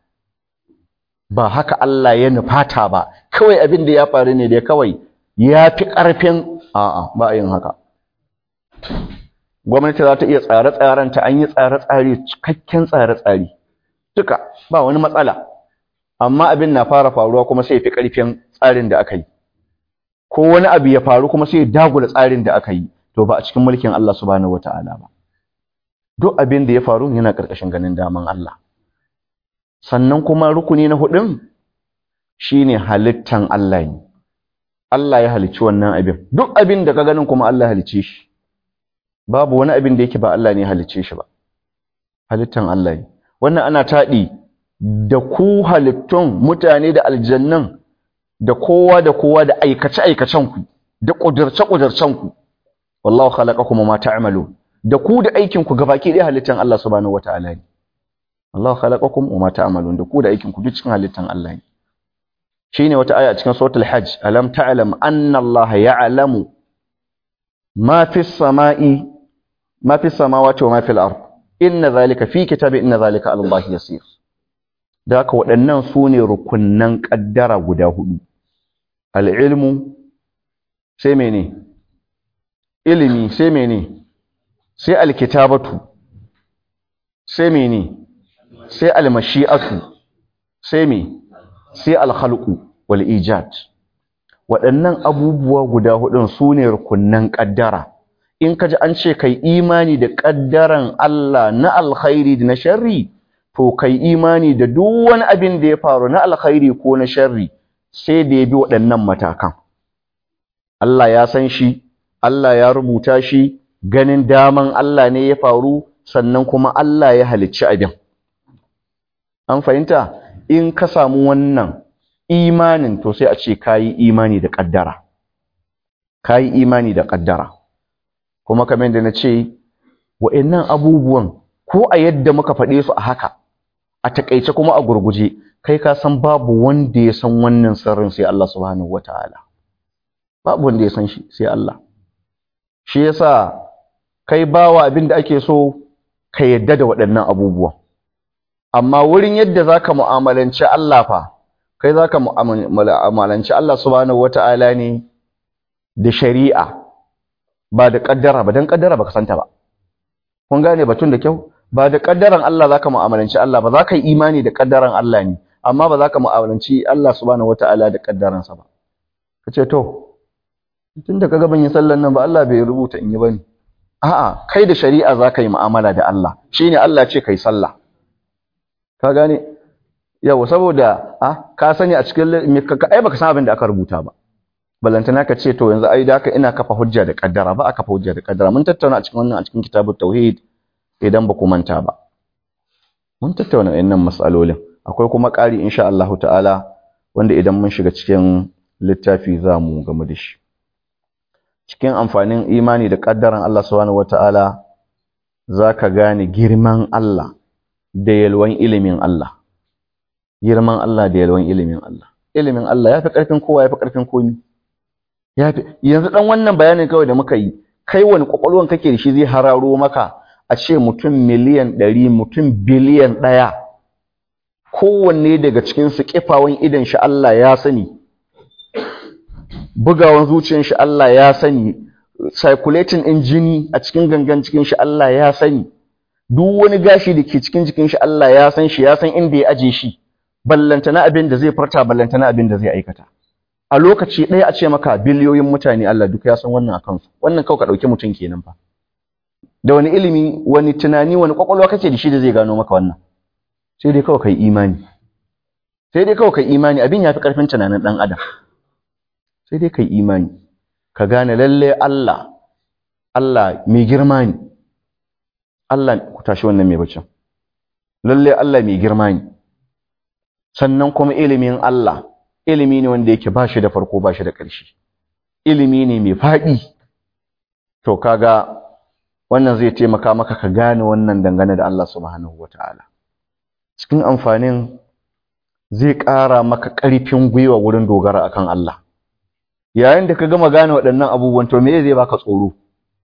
ba haka Allah ya nufata ba kawai abin da ya faru ne da kawai ya fi ƙarfin a'a ba a yin haka gwamnati za ta iya tsare-tsaren ta an yi tsare-tsare cikakken tsare-tsare duka ba wani matsala amma abin na fara faruwa kuma sai ya fi ƙarfin tsarin da aka yi ko wani abu ya faru kuma sai ya dagula tsarin da aka yi to ba a cikin mulkin Allah subhanahu wataala ba duk abin da ya faru yana ƙarƙashin ganin daman Allah sannan kuma rukuni na hudun shine halittan Allah ne Allah ya halicci wannan abin duk abin da ka ganin kuma Allah ya halicce shi babu wani abin da yake ba Allah ne ya halicce shi ba halittan Allah ne wannan ana taɗi da ku halittun mutane da aljannan da kowa da kowa da aikace aikacen ku da ƙudurce ƙudurcen ku wallahu khalaqakum ma ta'malun da ku da aikin ku gabaki ɗaya halittan Allah subhanahu wataala ne Allah khalaqakum wa ma ta'malun da ku da aikin ku duk cikin halittan Allah ne shine wata aya a cikin suratul hajj alam ta'lam anna Allah ya'lamu ma fis sama'i ma fis samawati wa ma fil ard inna zalika fi kitabi inna zalika 'ala Allah yasir da haka waɗannan su ne rukunnan ƙaddara guda hudu al-ilmu sai mene ilimi sai mene sai al-kitabatu sai mene sai almashi'atu sai me sai alkhalqu wal ijad waɗannan abubuwa guda hudun sune rukunnan kaddara in kaji an ce kai imani da kaddaran Allah na alkhairi da na sharri to kai imani da duk wani abin da ya faru na alkhairi ko na sharri sai da ya bi waɗannan matakan Allah ya san shi Allah ya rubuta shi ganin daman Allah ne ya faru sannan kuma Allah ya halicci abin an fahimta in ka samu wannan imanin to sai a ce kayi imani da kaddara kayi imani da kaddara kuma kamar da na ce wa'annan abubuwan ko a yadda muka faɗe su a haka a takaice kuma a gurguje kai ka san babu wanda ya san wannan sirrin sai Allah subhanahu wataala babu wanda ya san shi sai Allah shi yasa kai bawa abin da ake so ka yadda da waɗannan abubuwan amma wurin yadda zaka mu'amalanci Allah fa kai zaka mu'amalanci Allah subhanahu wata'ala ne da shari'a ba da kaddara ba dan kaddara baka santa ba kun gane batun da kyau ba da kaddaran Allah zaka mu'amalanci Allah ba zaka yi imani da kaddaran Allah ne amma ba zaka mu'amalanci Allah subhanahu wata'ala da kaddaransa ba kace to tunda kaga ban yi sallan nan ba Allah bai rubuta in yi bane a'a kai da shari'a zaka yi mu'amala da Allah shine Allah ce kai sallah ka gane yawa saboda ah ka sani a cikin ai baka san abin da aka rubuta ba balantana ka ce to yanzu ai da ina kafa hujja da kaddara ba aka kafa hujja da kaddara mun tattauna a cikin wannan a cikin kitabut tauhid idan ba ku manta ba mun tattauna wayannan mas'alolin akwai kuma ƙari insha Allah ta'ala wanda idan mun shiga cikin littafi za mu gamu da shi cikin amfanin imani da kaddaran Allah subhanahu wata'ala zaka gane girman Allah da yalwan ilimin Allah girman Allah da yalwan ilimin Allah ilimin Allah yafi karfin kowa yafi karfin komi yafi yanzu dan wannan bayanin kawai da muka yi kai wani kwakwalwan kake da shi zai hararo maka a ce mutum miliyan ɗari mutum biliyan ɗaya kowanne daga cikin su kifawan idan shi Allah ya sani bugawan zuciyar shi Allah ya sani circulating in jini a cikin gangan cikin shi Allah ya sani duk wani gashi da ke cikin jikin shi Allah ya san shi ya san inda ya aje shi ballantana abin da zai farta ballantana abin da zai aikata a lokaci ɗaya a ce maka biliyoyin mutane Allah duk ya san wannan akan su wannan kawai ka ɗauki mutum kenan fa da wani ilimi wani tunani wani kwakwalwa kake da shi da zai gano maka wannan sai dai kawai kai imani sai dai kawai kai imani abin ya fi ƙarfin tunanin ɗan adam sai dai kai imani ka gane lalle Allah Allah mai girma ne Allah ku tashi wannan mai bacin lalle Allah mai girma ne sannan kuma ilimin Allah ilimi ne wanda yake ba shi da farko ba shi da ƙarshe ilimi ne mai faɗi to kaga wannan zai taimaka maka ka gane wannan dangane da Allah subhanahu wataala cikin amfanin zai ƙara maka ƙarfin gwiwa wurin dogara akan Allah yayin da ka gama gane waɗannan abubuwan to me zai baka tsoro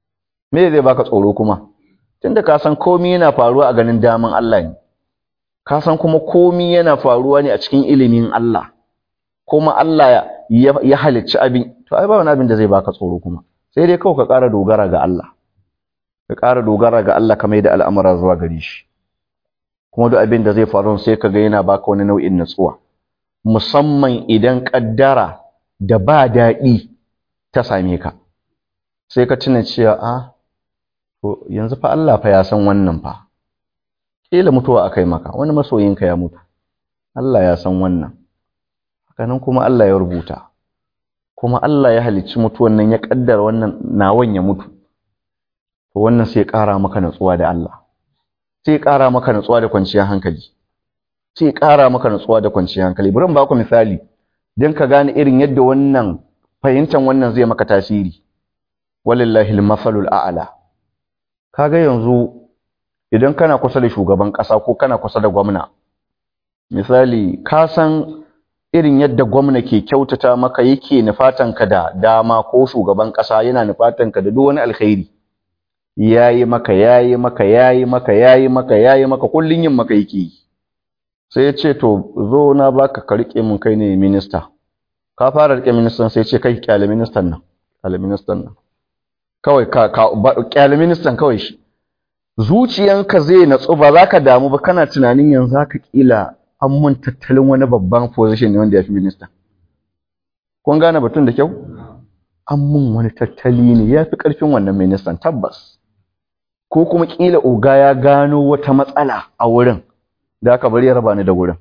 me zai baka tsoro kuma tunda ka san komai yana faruwa a ganin daman Allah ne ka san kuma komai yana faruwa ne a cikin ilimin Allah kuma Allah ya, ya halicci abin to ai ba wani abin da zai baka tsoro kuma sai dai kawai ka ƙara dogara ga Allah ka ƙara dogara ga Allah kamar da al'amura zuwa gare shi kuma duk abin da zai faru sai ka ga yana baka wani nau'in natsuwa musamman idan kaddara da ba daɗi ta same ka sai ka tuna cewa a to yanzu fa Allah fa ya san wannan fa kila mutuwa akai maka wani masoyinka ya mutu Allah ya san wannan hakanan kuma Allah ya rubuta kuma Allah ya halicci mutuwan nan ya kaddara wannan nawan ya mutu to wannan sai ƙara maka natsuwa da Allah sai ƙara maka natsuwa da kwanciyar hankali sai ƙara maka natsuwa da kwanciyar hankali bari in ba ku misali dan ka gane irin yadda wannan fahimtar wannan zai maka tasiri walillahi al-mafalul a'la kaga yanzu idan kana kusa da shugaban ƙasa ko kana kusa da gwamna misali ka san irin yadda gwamna ke kyautata maka yake nufatanka da dama ko shugaban ƙasa yana nufatanka da duk wani alkhairi yayi maka yayi maka yayi maka yayi maka yayi maka kullun yin maka yake sai ya ce to zo na baka ka rike mun kai ne minista ka fara rike ministan sai ya ce kai kyale ministan nan kyale ministan nan kawai ka kyale ministan kawai shi zuciyanka zai natsu ba za ka damu ba kana tunanin yanzu haka kila an mun tattalin wani babban position ne wanda ya fi minista kun gane batun da kyau an mun wani tattali ne ya fi ƙarfin wannan ministan tabbas ko kuma kila oga ya gano wata matsala a wurin da aka bari ya raba ni da wurin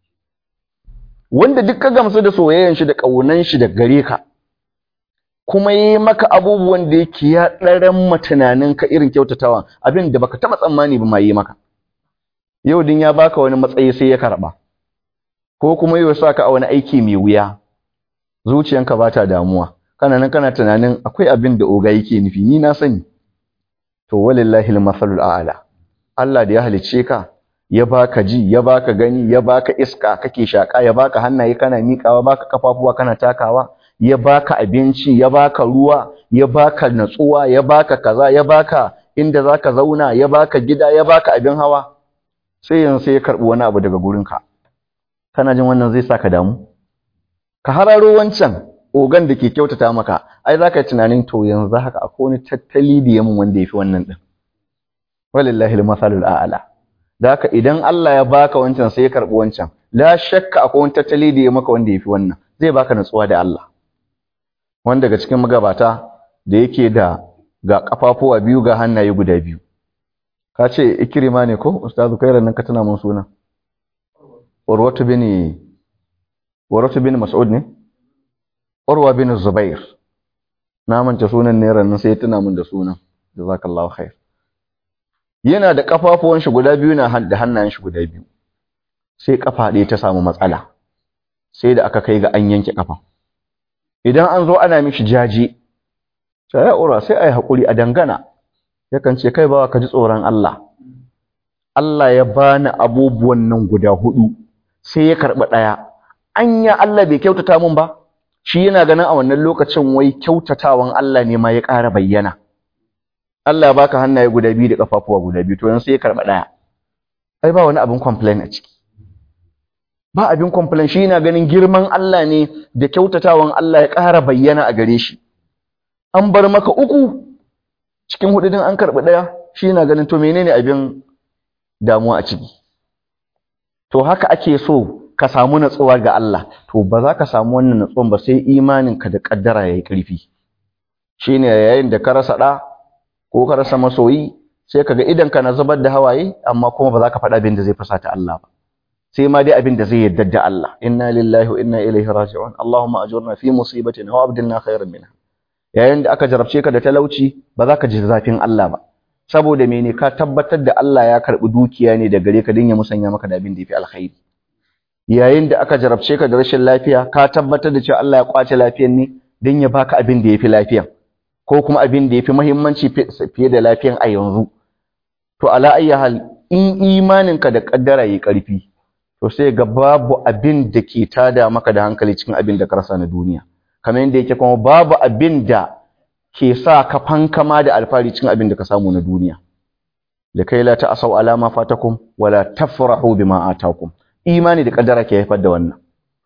wanda duk ka gamsu da soyayyan shi da ƙaunan shi da gare ka kuma yi maka abubuwan da yake ya ɗaran matunaninka irin kyautatawa abin da baka taɓa tsammani ba ma yi maka yau din ya baka wani matsayi sai ya karɓa ko kuma yau sa ka a wani aiki mai wuya zuciyanka ba ta damuwa kana nan kana tunanin akwai abin da oga yake nufi ni na sani to walillahi al-masalul a'la Allah da ya halicce ka ya baka ji ya baka gani ya baka iska kake shaka ya baka hannaye kana miƙawa baka kafafuwa kana takawa ya baka abinci ya baka ruwa ya baka natsuwa ya baka kaza ya baka inda zaka zauna ya baka gida ya baka abin hawa sai yanzu sai ya karbi wani abu daga gurinka kana jin wannan zai saka damu ka hararo wancan ogan da ke kyautata maka ai zaka yi tunanin to yanzu haka akwai wani tattali da yamin wanda yafi wannan din walillahi almasalul a'la da haka idan Allah ya baka wancan sai ya karbi wancan la shakka akwai wani tattali da ya maka wanda yafi wannan zai baka natsuwa da Allah wanda daga cikin magabata da yake da ga kafafuwa biyu ga hannaye guda biyu ka ce ikrima ne ko ustazu kai nan ka tana mun suna urwatu bin urwatu bin mas'ud ne urwa bin zubair na manta sunan ne ran sai tana mun da sunan jazakallahu khair yana da kafafuwan shi guda biyu na da hannayen shi guda biyu sai kafa ɗaya ta samu matsala sai da aka kai ga an yanke kafa idan an zo ana mishi jaji sai ya ura sai ai hakuri a dangana yakan ce kai bawa ka ji tsoron Allah Allah ya bani abubuwan nan guda hudu sai ya karɓi ɗaya anya Allah bai kyautata mun ba shi yana ganin a wannan lokacin wai kyautatawan Allah ne ma ya ƙara bayyana Allah ya baka hannaye guda biyu da kafafuwa guda biyu to yanzu sai ya karɓi ɗaya ai ba wani abin complain a ciki ba abin complain shi yana ganin girman Allah ne da kyautatawan Allah ya ƙara bayyana a gare shi an bar maka uku cikin hudu din an karɓi ɗaya shi yana ganin to menene abin damuwa a ciki to haka ake so ka samu natsuwa ga Allah to ba za ka samu wannan natsuwan ba sai imaninka da kaddara yayi ƙarfi shine yayin da ka rasa ɗa ko ka rasa masoyi sai kaga idan ka na zubar da hawaye amma kuma ba za ka faɗa abin da zai fasata Allah ba sai ma dai abin da zai yarda da Allah inna lillahi wa inna ilaihi raji'un Allahumma ajurna fi musibatina wa abdilna khairan minha yayin da aka jarabce ka da talauci ba za ka ji zafin Allah ba saboda mene ka tabbatar da Allah ya karbi dukiya ne da gare ka din ya musanya maka da abin da yafi alkhairi yayin da aka jarabce ka da rashin lafiya ka tabbatar da cewa Allah ya kwace lafiyar ne din ya baka abin da yafi lafiyan ko kuma abin da yafi muhimmanci fiye da lafiyan a yanzu to ala ayyi hal in imaninka da kaddara yi karfi to sai ga babu abin da ke tada maka da hankali cikin abin da ka rasa na duniya kamar yadda yake kuma babu abin da ke sa ka fankama da alfari cikin abin da ka samu na duniya likai la ta'asau ala ma fatakum wala tafrahu bima atakum imani da kaddara ke haifar da wannan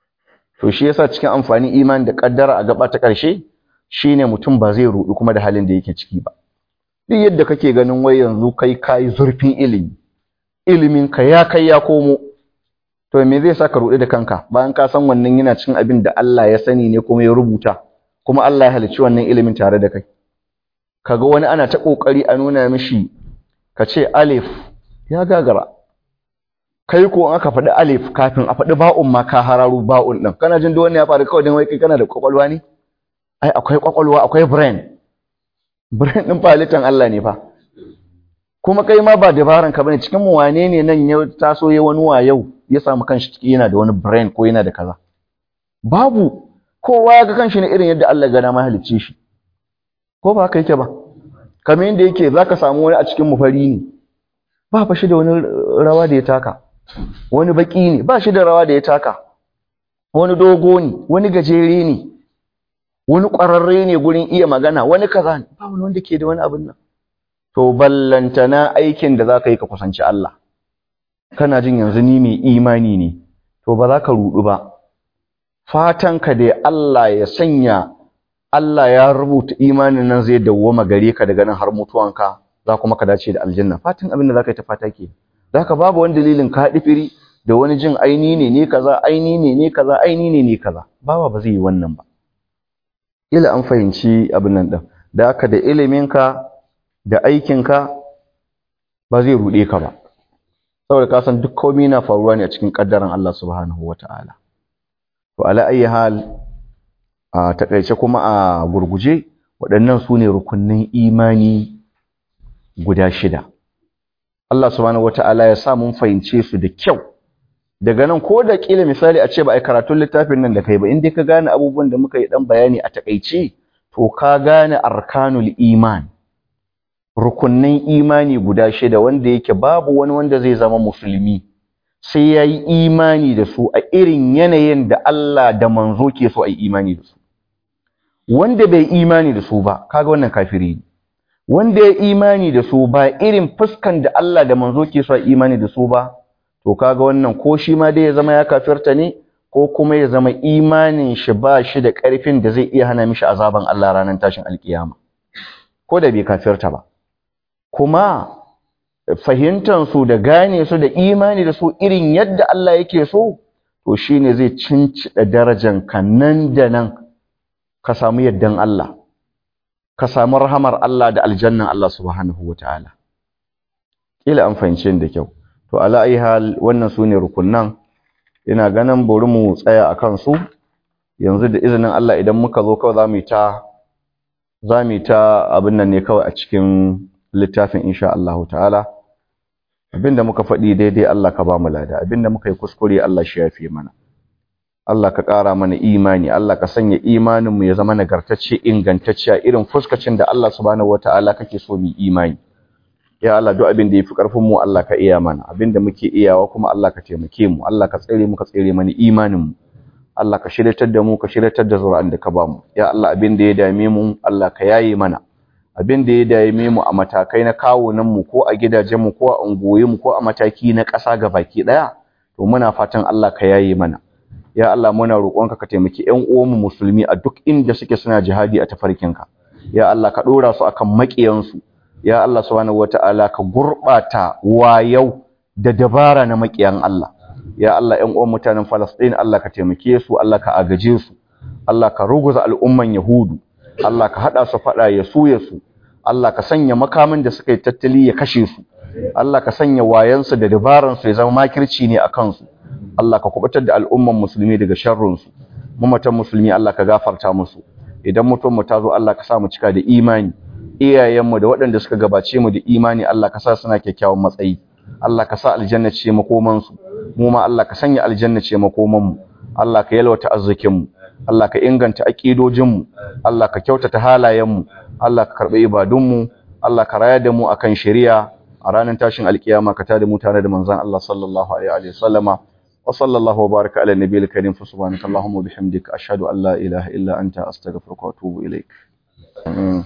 to shi yasa cikin amfani imani da kaddara a gaba ta karshe shine mutum ba zai rudu kuma da halin da yake ciki ba duk yadda kake ganin wai yanzu kai kai zurfin ilimi ilimin ka ya kai ya komo to me zai saka rudu da kanka bayan ka san wannan yana cikin abin da Allah ya sani ne kuma ya rubuta kuma Allah ya halicci wannan ilimin tare da kai kaga wani ana ta kokari a nuna mishi ka ce alif ya gagara kai ko aka faɗi alif kafin a faɗi ba'un ma ka hararu ba'un ɗin kana jin wani ya faru kawai don wai kai kana da kwakwalwa ne ai akwai kwakwalwa akwai brain brain ɗin fa halittan Allah ne fa kuma kai ma ba dabaran ka bane cikin mu wane ne nan ya taso ya wani wayau ya samu kanshi ciki yana da wani brain ko yana da kaza babu kowa ya ga kanshi ne irin yadda Allah ya ga ma halicce shi ko ba haka yake ba kamar yadda yake zaka samu wani a cikin mu fari ne ba fa shi da wani rawa da ya taka wani baki ne ba shi da rawa da ya taka wani dogo ne wani gajere ne wani ƙwararre ne gurin iya magana wani kaza ne ba wani wanda ke da wani abin nan to ballantana aikin da zaka yi ka kusanci Allah kana jin yanzu ni mai imani ne to ba za ka rudu ba fatan ka da Allah ya sanya Allah ya rubuta imanin nan zai dawwama gare ka daga nan har mutuwanka za kuma ka dace da aljanna fatan abin da zaka yi ta fata ke zaka babu wani dalilin ka firi da wani jin aini ne ne kaza aini ne ne kaza aini ne ne kaza bawa ba zai yi wannan ba ila an fahimci abin nan din da haka da iliminka da aikinka ba zai rude ka ba saboda ka san duk komai na faruwa ne a cikin kaddaran Allah subhanahu wataala to ala ayi hal a takaice kuma a gurguje waɗannan su ne rukunnin imani guda shida Allah subhanahu wataala ya sa mun fahimce su da kyau daga nan ko da kila misali a ce ba ai karatun littafin nan da kai ba in dai ka gane abubuwan da muka yi dan bayani a takaice to ka gane arkanul iman rukunnin imani guda shida wanda yake babu wani wanda zai zama musulmi sai ya yi imani da su a irin yanayin da Allah da manzo ke so a yi imani da su wanda bai imani da su ba kaga wannan kafiri ne wanda ya imani da su ba irin fuskan da Allah da manzo ke so a imani da su ba to kaga wannan ko shi ma dai ya zama ya kafirta ne ko kuma ya zama imanin shi ba shi da ƙarfin da zai iya hana mishi azaban Allah ranar tashin alkiyama ko da bai kafirta ba kuma fahimtar su da gane su da imani da su irin yadda Allah yake so to shine zai cincida darajan ka nan da nan ka samu yaddan Allah ka samu rahamar Allah da aljannan Allah subhanahu wataala kila an fahimce da kyau to ala ayi hal wannan sune rukunnan ina ganin bari mu tsaya akan su yanzu da izinin Allah idan muka zo kawai zamu ta zamu ta abin nan ne kawai a cikin littafin insha Allah ta'ala abinda muka faɗi daidai Allah ka ba mu lada abinda muka yi kuskure Allah shi yafe mana Allah ka ƙara mana imani Allah ka sanya imanin mu ya zama nagartacce ingantacce a irin fuskacin da Allah subhanahu wataala kake so mu imani ya Allah duk abin da yafi karfin mu Allah ka iya mana abin da muke iyawa kuma Allah ka taimake mu Allah ka tsare mu ka tsare mana imanin mu Allah ka shiryatar da mu ka shiryatar da zuri'an da ka ba mu ya Allah abin da ya dame mu Allah ka yaye mana abin da ya dame mu a matakai na kawunan mu ko a gidajen mu ko a unguwoyin mu ko a mataki na ƙasa baki daya to muna fatan Allah ka yaye mana ya Allah muna roƙonka ka taimaki ƴan uwanmu musulmi a duk inda suke suna jihadi a tafarkinka ya Allah ka dora su akan maƙiyansu ya Allah subhanahu wataala ka gurbata wayau da dabara na maƙiyan Allah ya Allah ƴan uwan mutanen Palestine Allah ka taimake su Allah ka agaje su Allah ka ruguza al'umman Yahudu Allah ka hada su fada ya suye su Allah ka sanya makamin da suka yi tattali ya kashe su Allah ka sanya wayansu da dabaransu ya zama makirci ne a kansu Allah ka kubutar da al'umman musulmi daga sharrunsu mamatan musulmi Allah ka gafarta musu idan mutum mu tazo Allah ka sa mu cika da imani iyayenmu da waɗanda suka gabace mu da imani Allah ka sa suna kyakkyawan matsayi Allah ka sa aljanna ce makoman su mu ma Allah ka sanya aljanna ce makoman mu Allah ka yalwata arzikin mu Allah ka inganta aqidojin mu Allah ka kyautata halayen mu Allah ka karbi ibadun mu Allah ka raya da mu akan shari'a a ranar tashin alkiyama ka tada mu tare da manzon Allah sallallahu alaihi wa sallama wa sallallahu wa baraka ala nabiyil karim fa subhanakallahumma wa bihamdika ashhadu an la ilaha illa anta astaghfiruka wa atubu ilaik